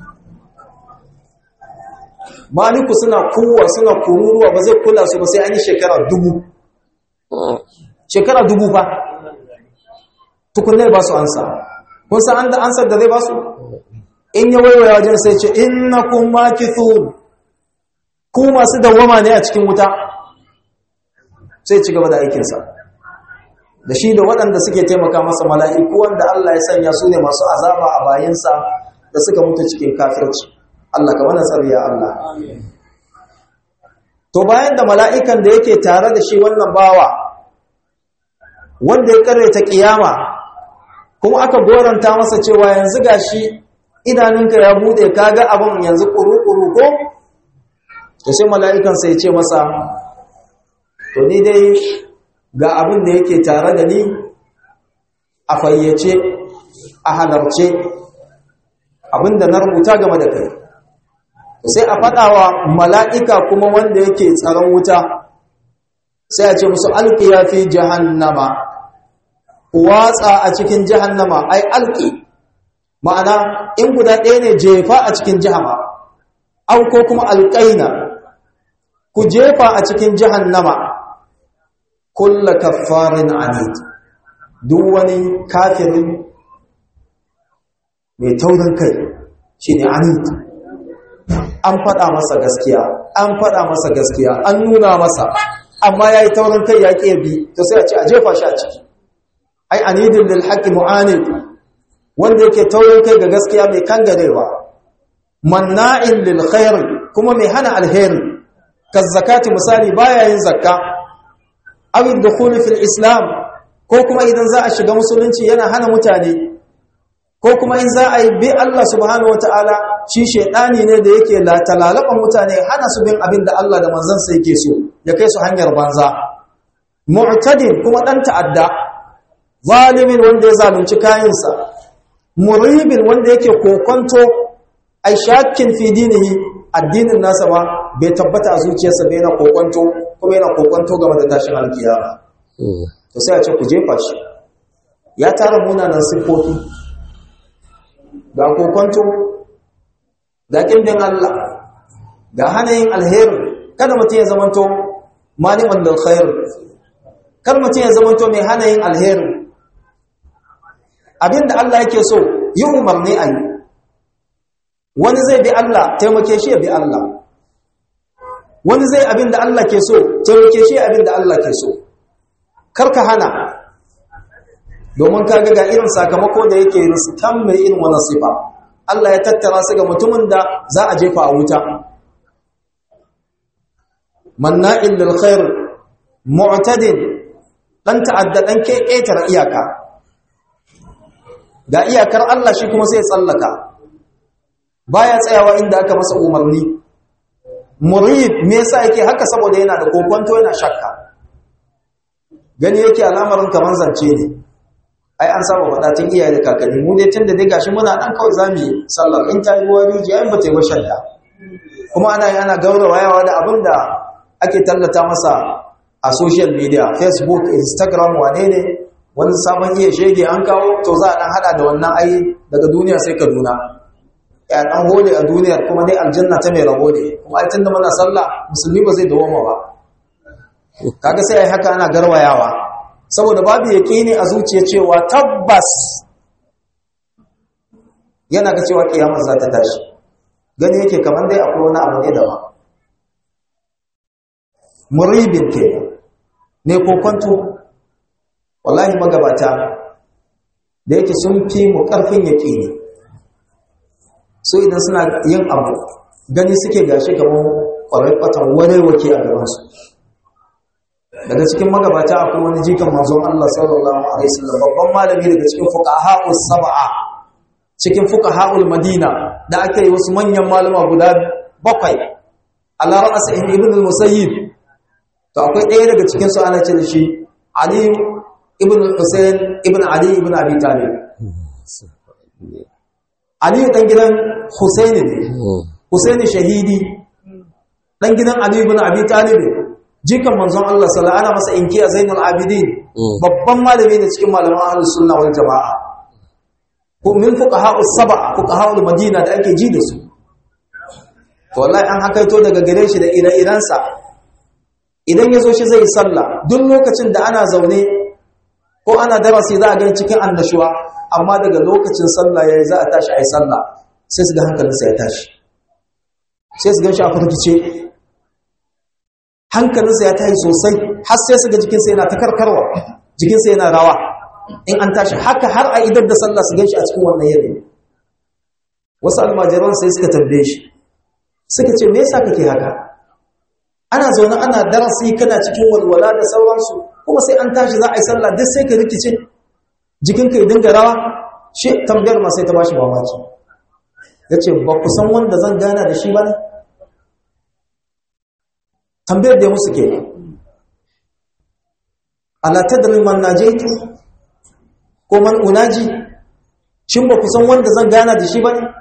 maliku suna kowa suna kururuwa ba zai kula su ba sai an yi shekara dubu shekara dubu ba tukunai ba su ansa kun san an da ansar da zai ba su in ya waiwaya wajen sai ce innakum makithun ku masu dawama ne a cikin wuta sai ci gaba da aikinsa da shi da waɗanda suke taimaka masa mala'iku wanda Allah ya sanya su ne masu azaba a bayinsa da suka mutu cikin kafirci Allah ka mana tsariya Allah to bayan da mala'ikan da yake tare da shi wannan bawa wanda ya karanta kiyama kuma aka goranta masa cewa yanzu gashi idanunka ya bude kaga abin yanzu kuru-kuru ko to sai mala'ikan sai ce masa to ni dai ga abin da yake tare da ni a fayyace a halarce abin da na rubuta game da kai sai a faɗawa mala'ika kuma wanda yake tsaron wuta sai a ce musu alƙiya fi jahannama watsa a cikin jahannama ai alƙi ma'ana in guda ɗaya ne jefa a cikin jahama au ko kuma alƙaina ku jefa a cikin jahannama kulla kaffarin anid duk wani kafirin mai taurin kai shine anid an faɗa masa gaskiya an faɗa masa gaskiya an nuna masa amma yayi taurin kai ya bi to sai a ce a jefa shi a ciki ai anidin lil haqqi mu'anid wanda yake taurin kai ga gaskiya mai kangarewa manna'in lil khair kuma mai hana alheri kazzakati misali baya yin zakka aw dukhul fil islam ko kuma idan za a shiga musulunci yana hana mutane ko kuma in za a yi bi Allah subhanahu wataala shi shedani ne da yake latalalaban mutane hana su bin abin da Allah da manzansa yake so ya kai su hanyar banza mu'tadin kuma dan ta'adda zalimin wanda ya zalunci kayansa muribin wanda yake kokonto ai shakkin fi dinihi addinin nasa ba bai tabbata a zuciyarsa bai yana kokonto kuma yana kokonto game da tashin alkiyama to sai a ce ku jefa shi ya tara munanan siffofi ga kokonto ga kindin Allah ga hanayin alheri kada mutum ya zamanto maliman da khair kar mutum ya zamanto mai hanayin alheri abinda Allah yake so yi umarni a yi wani zai bi Allah taimake shi ya bi Allah wani zai abinda Allah ke so taimake shi abinda Allah ke so karka hana domin kaga ga irin sakamako da yake riskan mai irin wani sifa Allah ya tattara su ga mutumin da za a jefa a wuta manna'in lil khair mu'tadin dan ta'adda dan keketar iyaka ga iyakar Allah shi kuma sai tsallaka baya tsayawa inda aka masa umarni murid me yasa yake haka saboda yana da kokonto yana shakka gani yake al'amarin kaman zance ne ai an saba faɗa tun iyaye da kakanni mu ne tunda dai gashi muna dan kawai zamu yi sallar in ta yi ruwa rijiya in ba ta yi ba shadda kuma ana yi ana gaurawayawa da abin da ake tallata masa a social media facebook instagram wane ne wani sabon iya shege an kawo to za a dan hada da wannan ai daga duniya sai kaduna ya dan hode a duniyar kuma dai aljanna ta mai rabo ne kuma ai tunda muna sallah musulmi ba zai dawoma ba kaga sai ai haka ana garwayawa saboda babu yaqini a zuciya cewa tabbas yana ga cewa kiyamar za ta tashi gani yake kamar dai akwai wani abu ne daban muribin ke ne ko kwanto wallahi magabata da yake sun fi mu ƙarfin yaƙini su idan suna yin abu gani suke gashi kamar ƙwarar ɓatan warewake a gabansu daga cikin magabata akwai wani jikan manzon Allah sallallahu alaihi wasallam babban malami daga cikin fuqaha'us sab'a cikin fuqaha'ul madina da aka yi wasu manyan malama guda bakwai ala ra'as ibn al-musayyib to akwai ɗaya daga cikin su ana ce da shi ali ibn Hussein ibn Ali ibn Abi Talib Ali dan gidan Hussein ne Hussein shahidi dan gidan Ali ibn Abi Talib jikan manzon Allah sallallahu alaihi masa inkiya Zainul Abidin babban malami ne cikin malaman ahlus sunna wal jamaa ko min fuqaha'us sab'a fuqaha'ul madina da ake ji da su to wallahi an hakaito daga gare shi da ire-irensa idan yazo shi zai sallah duk lokacin da ana zaune ko ana darasi za a gani cikin annashuwa amma daga lokacin sallah yayi za a tashi ayi sallah sai su ga hankalinsa ya tashi sai su gan shi a furkice hankalinsa ya tashi sosai har sai su ga jikinsa yana ta karkarwa jikinsa yana rawa in an tashi haka har a idar da sallah su gan shi a cikin wannan yanayi wasu almajiran sai suka tambaye shi suka ce me yasa kake haka ana zaune ana darasi kana cikin walwala da sauransu kuma sai an tashi za a yi sallah duk sai ka rikice jikinka ya dinga rawa shi tambayar ma sai ta bashi mamaki ya ce ba ku san wanda zan gana da shi ba ne tambayar da ya musu ke ala tadri man najaitu ko man unaji shin ba ku san wanda zan gana da shi ba ne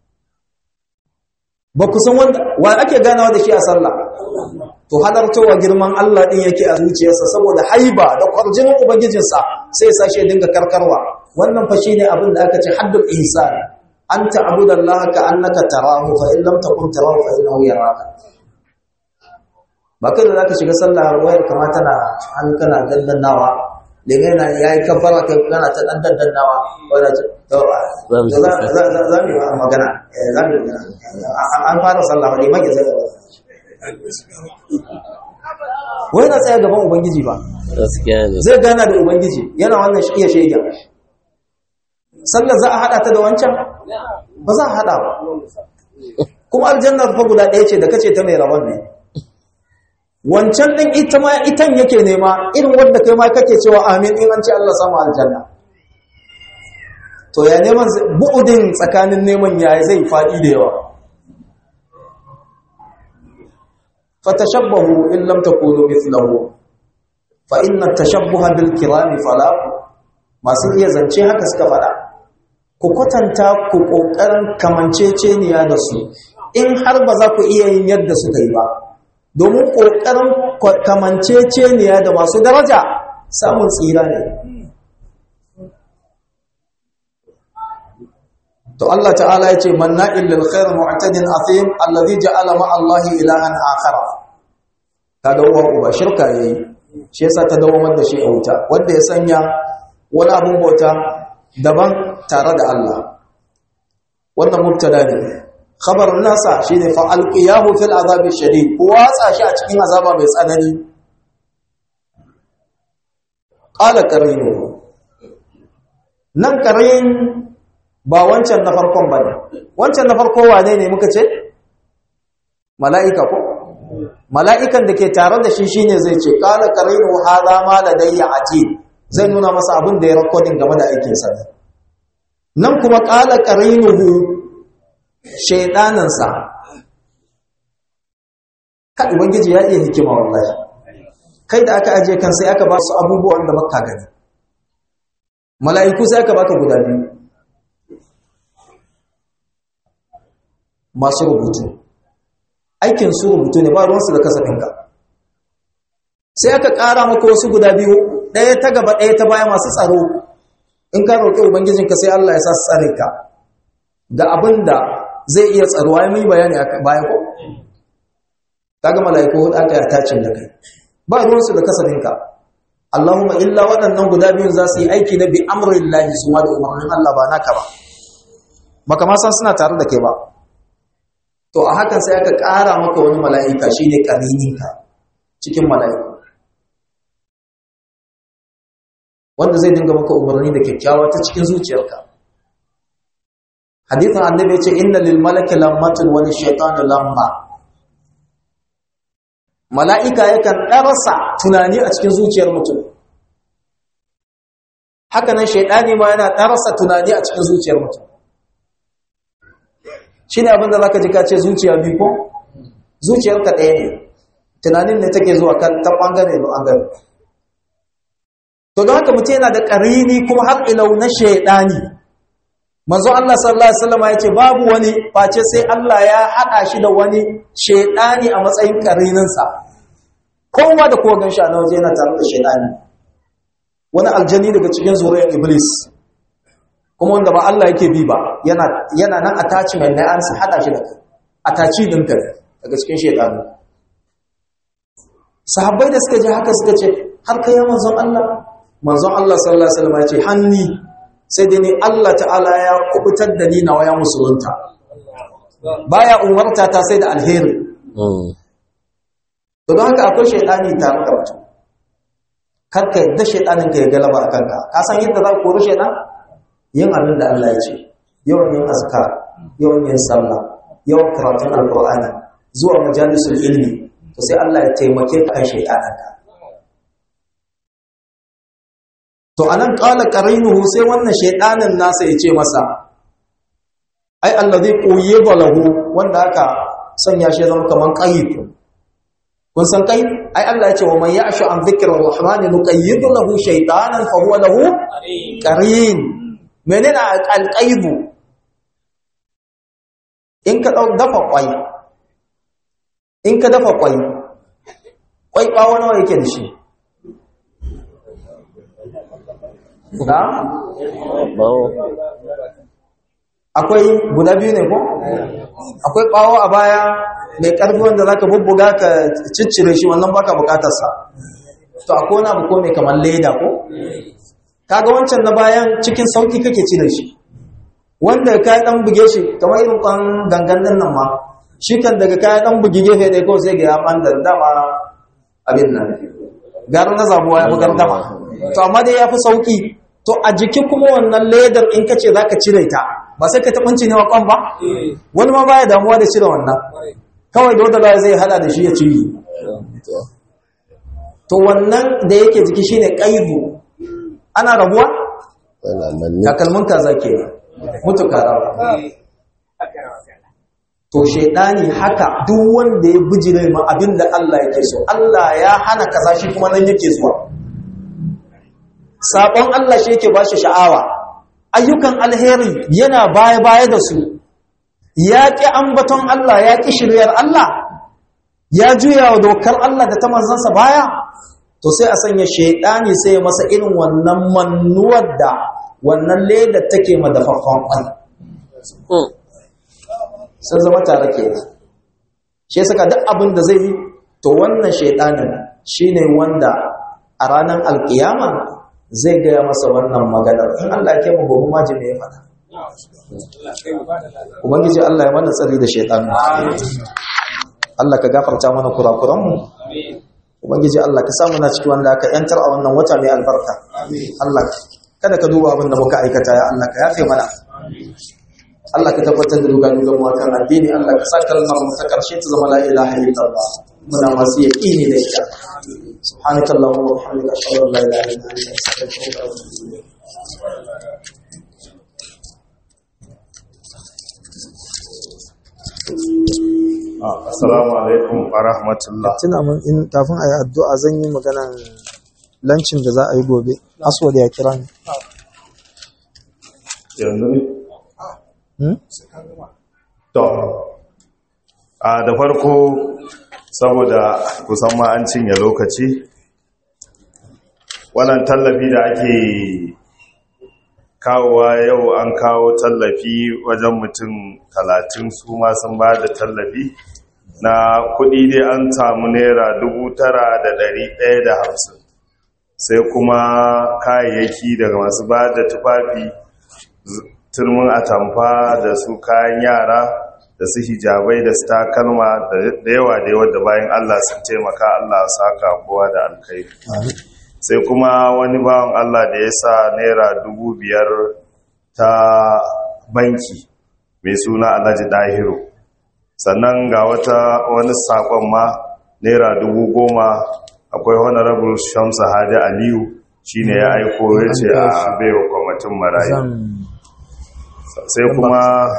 ba ku san wanda wa ake ganawa da shi a sallah to halartowa girman Allah din yake a zuciyarsa saboda haiba da kwarjinin ubangijinsa sai ya sashe dinga karkarwa wannan fa shine abin da aka ce haddul ihsan anta abudallaha ka annaka tarahu fa in lam takun tarahu fa innahu yaraka ba kai da zaka shiga sallah wayar kama tana an kana dandannawa lege na yayi kafara kai kana ta dan dandannawa wanda to za mu yi magana za mu yi an fara sallah ne mage zai wai na tsaya gaban ubangiji ba zai gana da ubangiji yana wannan iya shege sallar za a hada ta da wancan ba za a hada ba kuma aljannar fa guda ɗaya ce da kace ta mai rabon ne wancan din ita ma itan yake nema irin wanda kai ma kake cewa amin in an ce Allah samu aljanna to ya neman bu'udin tsakanin neman ya zai faɗi da yawa fatashabbahu in lam takunu mithlahu fa inna tashabbuha bil kirami fala masu iya zance haka suka fada ku kwatanta ku kokarin kamanceceniya da su in har ba za ku iya yin yadda suka yi ba domin kokarin kamanceceniya da masu daraja samun tsira ne to Allah ta'ala ya ce manna'il lil khair mu'tadin athim alladhi ja'ala ma Allah ilahan akhara kaga uwa uba shirka yayi shi yasa ta dawo da shi a wuta wanda ya sanya wani abun bauta daban tare da Allah wannan mubtada ne khabar nasa shine fa alqiyahu fil azabi shadid ko watsa shi a cikin azaba mai tsanani qala qarinu nan qarin ba wancan na farkon ba ne wancan na farko wane ne muka ce mala'ika ko mala'ikan da ke tare da shi shine zai ce kala qarinu hadha ma ladayya atid zai nuna masa abin da ya recording game da aikin sa nan kuma kala qarinuhu shaydanan sa ka ubangiji ya iya hikima wallahi kai da aka aje kan sai aka ba su abubuwan da baka gani mala'iku sai aka baka guda biyu masu rubutu aikin su rubutu ne ba ruwansu da kasafinka sai aka ƙara maka wasu guda biyu ɗaya ta gaba ɗaya ta baya masu tsaro in ka roƙi ubangijinka sai Allah ya sa su tsare ka ga abin da zai iya tsaro ai mun bayani a baya ko kaga malaiku hudu aka yi tacin da kai ba ruwansu da kasafinka Allahumma illa waɗannan guda biyun za su yi aiki na bi amrillahi su ma da umarnin Allah ba naka ba baka ma san suna tare da kai ba to a hakan sai aka ƙara maka wani mala'ika shine ƙarininka cikin mala'iku wanda zai dinga maka umarni da kyakkyawa ta cikin zuciyarka hadithin annabi ya ce inna lil malaki lammatun wani shaitanu lamma mala'ika yakan ɗarasa tunani a cikin zuciyar mutum hakanan shaidani ma yana ɗarasa tunani a cikin zuciyar mutum shi ne abinda za ka ji ka ce zuciya biyu ko zuciyarka ɗaya ne tunanin ne take zuwa kan ta ɓangare da ɓangare to don haka mutum yana da ƙarini kuma har ilau na shaidani manzo Allah sallallahu alaihi wasallam ya ce babu wani face sai Allah ya haɗa shi da wani shaidani a matsayin ƙarininsa kowa da kowa ganshi a na waje yana tare da shaidani wani aljani daga cikin zuriyar iblis kuma wanda ba Allah yake bi ba yana yana nan attachment na an sa hada shi da kai attachi din ka daga cikin shaytanu sahabbai da suka ji haka suka ce har kai manzon Allah manzon Allah sallallahu alaihi wasallam ya ce hanni sai dai ni Allah ta'ala ya kubutar da ni nawa ya musulunta baya umarta ta sai da alheri to don haka akwai shaytani tare da mutum kar ka yadda shaytanin ka ya galaba a kanka ka san yadda za ku kori shaytan yin abin da Allah ya ce yawan yin azkar yawan yin sallah yawan karatun alqur'ani zuwa majalisul ilmi to sai Allah ya taimake ka kan shaytaninka to anan qala qarinuhu sai wannan shaytanin nasa ya ce masa ai allazi quyida lahu wanda aka sanya shi zama kaman qayyid kun san kai ai Allah ya ce wa man ya'shu an dhikri rahmani nuqayyid lahu shaytanan fa huwa lahu qarin menene alqaibu in ka dau dafa kwai in ka dafa kwai kwai bawo nawa yake da shi da akwai guda biyu ne ko akwai bawo a baya mai karfi wanda zaka bubbuga ka ciccire shi wannan baka bukatar sa to akwai wani abu ko mai kamar leda ko kaga wancan na bayan cikin sauki kake ci da shi wanda ka dan buge shi kamar irin kwan gangan nan nan ma shi kan daga kaya dan bugi gefe ɗaya ko sai ga ya banda dama abin nan gara na zabuwa ya bugar dama to amma dai ya fi sauki to a jiki kuma wannan ledar in ka ce za ka cire ta ba sai ka taɓanci ne wa kwan ba wani ma baya damuwa da cire wannan kawai da wadda zai hada da shi ya ciri to wannan da yake jiki shine kaibu ana rabuwa takalmin kaza ke mutu karawa to shaidani haka duk wanda ya bijire ma abinda Allah yake so Allah ya hana kaza shi kuma nan yake zuwa sabon Allah shi yake bashi sha'awa ayyukan alheri yana baya baya da su ya ƙi ambaton Allah ya ƙi shiryar Allah ya juya wa dokar Allah da ta manzansa baya to sai a sanya shaidani sai masa irin wannan mannuwar da wannan leda take madafaffan kwai sun zama tare ke shi saka duk abin da zai yi to wannan shaidanin shine wanda a ranar alkiyama zai gaya masa wannan maganar in Allah ke mu gobe maji me ya faɗa ubangiji Allah ya mana tsari da shaitan Allah ka gafarta mana kurakuran mu ubangiji Allah ka samu na ciki wanda aka yantar a wannan wata mai albarka Allah kada ka duba abin da muka aikata ya Allah ka yafe mana Allah ka tabbatar da duga duga mu akan addini Allah ka sa kalmar mu ta karshe ta zama la ilaha illallah muna masu yaqini da ita subhanakallahumma wa bihamdika ashhadu an la ilaha illa anta astaghfiruka wa atubu ilayk Assalamu alaikum wa rahmatullah. tuna mun in kafin a yi addu'a zan yi maganan lancin da za a yi gobe aswad ya kira ni Yanzu ne? Hmm? To, a da farko saboda kusan ma an cinye lokaci, wannan tallafi da ake kawowa yau an kawo tallafi wajen mutum talatin su ma sun ba da tallafi na kudi dai an samu naira dubu tara da dari ɗaya da hamsin sai kuma kayayyaki daga masu ba da tufafi turmin atamfa da su kayan yara da su hijabai da su takalma da yawa da yawa da bayan Allah sun taimaka Allah saka kowa da alkhairi sai kuma wani bawan Allah da ya sa naira dubu biyar ta banki mai suna alhaji dahiru sannan ga wata wani sakon ma naira dubu goma akwai honorable shamsa hadi aliyu shine ya aiko ya ce a baiwa kwamitin marayu sai kuma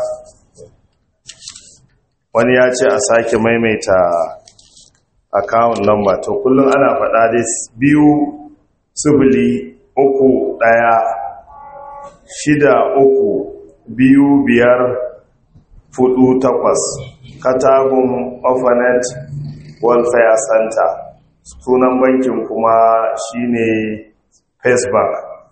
wani ya ce a sake maimaita akawun lamba to kullum ana faɗa dai biyu sifili uku ɗaya shida uku biyu biyar fudu takwas katagun orphanet welfare center sunan bankin kuma shine first bank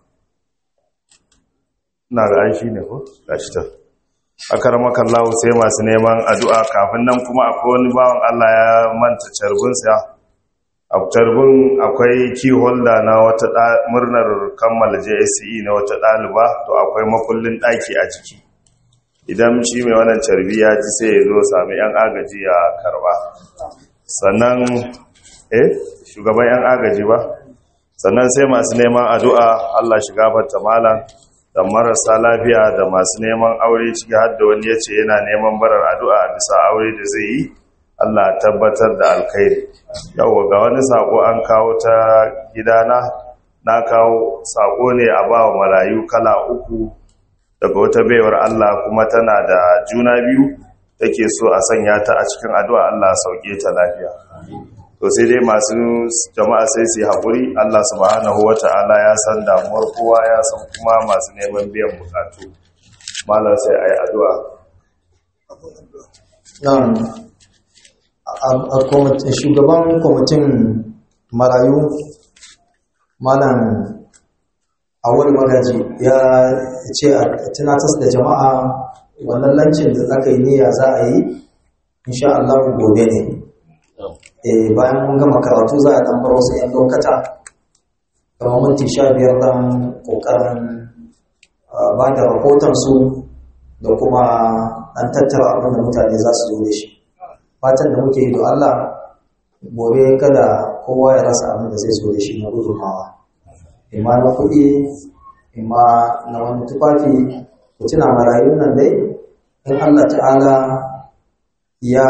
na ga an shi ne ko gashi ta akaramakan lawo sai masu neman addu'a kafin nan kuma akwai wani bawan Allah ya manta carbinsa a carbin akwai key holder na wata murnar kammala JSE na wata ɗaliba to akwai makullin ɗaki a ciki idan shi mai wannan carbi ya ji sai ya zo sami yan agaji ya karba sannan eh shugaban yan agaji ba sannan sai masu neman addu'a Allah shi gafarta malam da marasa lafiya da masu neman aure ciki har da wani ya ce yana neman barar addu'a bisa aure da zai yi Allah tabbatar da alkhairi yau ga wani sako an kawo ta gidana na kawo sako ne a ba wa marayu kala uku daga wata baiwar Allah kuma tana da juna biyu take so a sanya ta a cikin addu'a Allah sauke ta lafiya to sai dai masu jama'a sai su yi haƙuri Allah subhanahu wa ta'ala ya san damuwar kowa ya san kuma masu neman biyan bukatu malar sai a yi addu'a shugaban kwamitin marayu malam awal magaji ya ce a tunatas da jama'a wannan lancin da aka yi niyya za a yi insha Allah gobe ne bayan mun gama karatu za a dan bar wasu 'yan lokata kamar minti sha biyar dan kokarin ba da rahoton su da kuma dan tattara abin da mutane za su zo da shi fatan da muke yi da Allah gobe kada kowa ya rasa abin da zai zo da shi na gudunmawa imma na kuɗi imma na wani tufafi ku tuna marayun nan dai in Allah ta'ala ya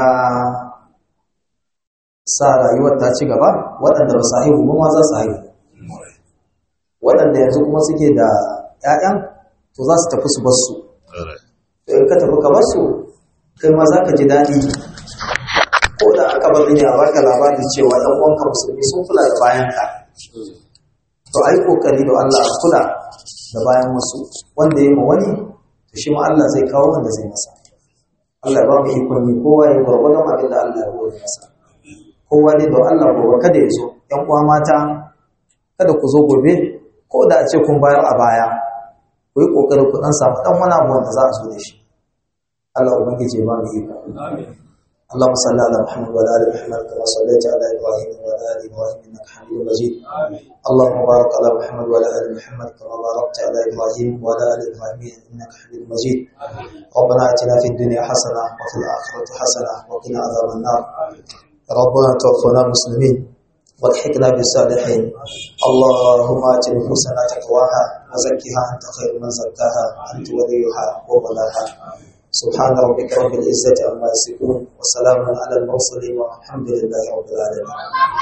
sa rayuwar ta ci gaba waɗanda ba su haihu ba ma za su haihu waɗanda yanzu kuma suke da 'ya'yan to za su tafi su bar su in ka tafi ka bar su kai ma za ka ji daɗi ko da aka bar ne a baka labarin cewa ɗan uwanka musulmi sun kula da bayan ka to ai kokari da Allah a kula da bayan wasu wanda ya ma wani to shi ma Allah zai kawo wanda zai masa Allah ya ba mu ikon yi kowa ya gwargwadon abin da Allah ya gode masa kowa ne don Allah gobe kada ya zo ‘yan uwa mata kada ku zo gobe ko da a ce kun bayar a baya ku yi ƙoƙarin ku ɗan samu ɗan wani abu wanda za a zo da shi Allah ubangiji ya ba mu iko اللهم صل على محمد وعلى ال محمد كما صليت على ابراهيم وعلى ال ابراهيم انك حميد مجيد اللهم بارك على محمد وعلى ال محمد كما باركت على ابراهيم وعلى ال ابراهيم انك حميد مجيد ربنا اتنا في الدنيا حسنه وفي الاخره حسنه وقنا عذاب النار ربنا توفنا مسلمين والحقنا بالصالحين اللهم ات نفوسنا تقواها وزكها انت خير من زكاها انت وليها ومولاها سبحان ربك رب العزه عما يصفون وسلام على المرسلين والحمد لله رب العالمين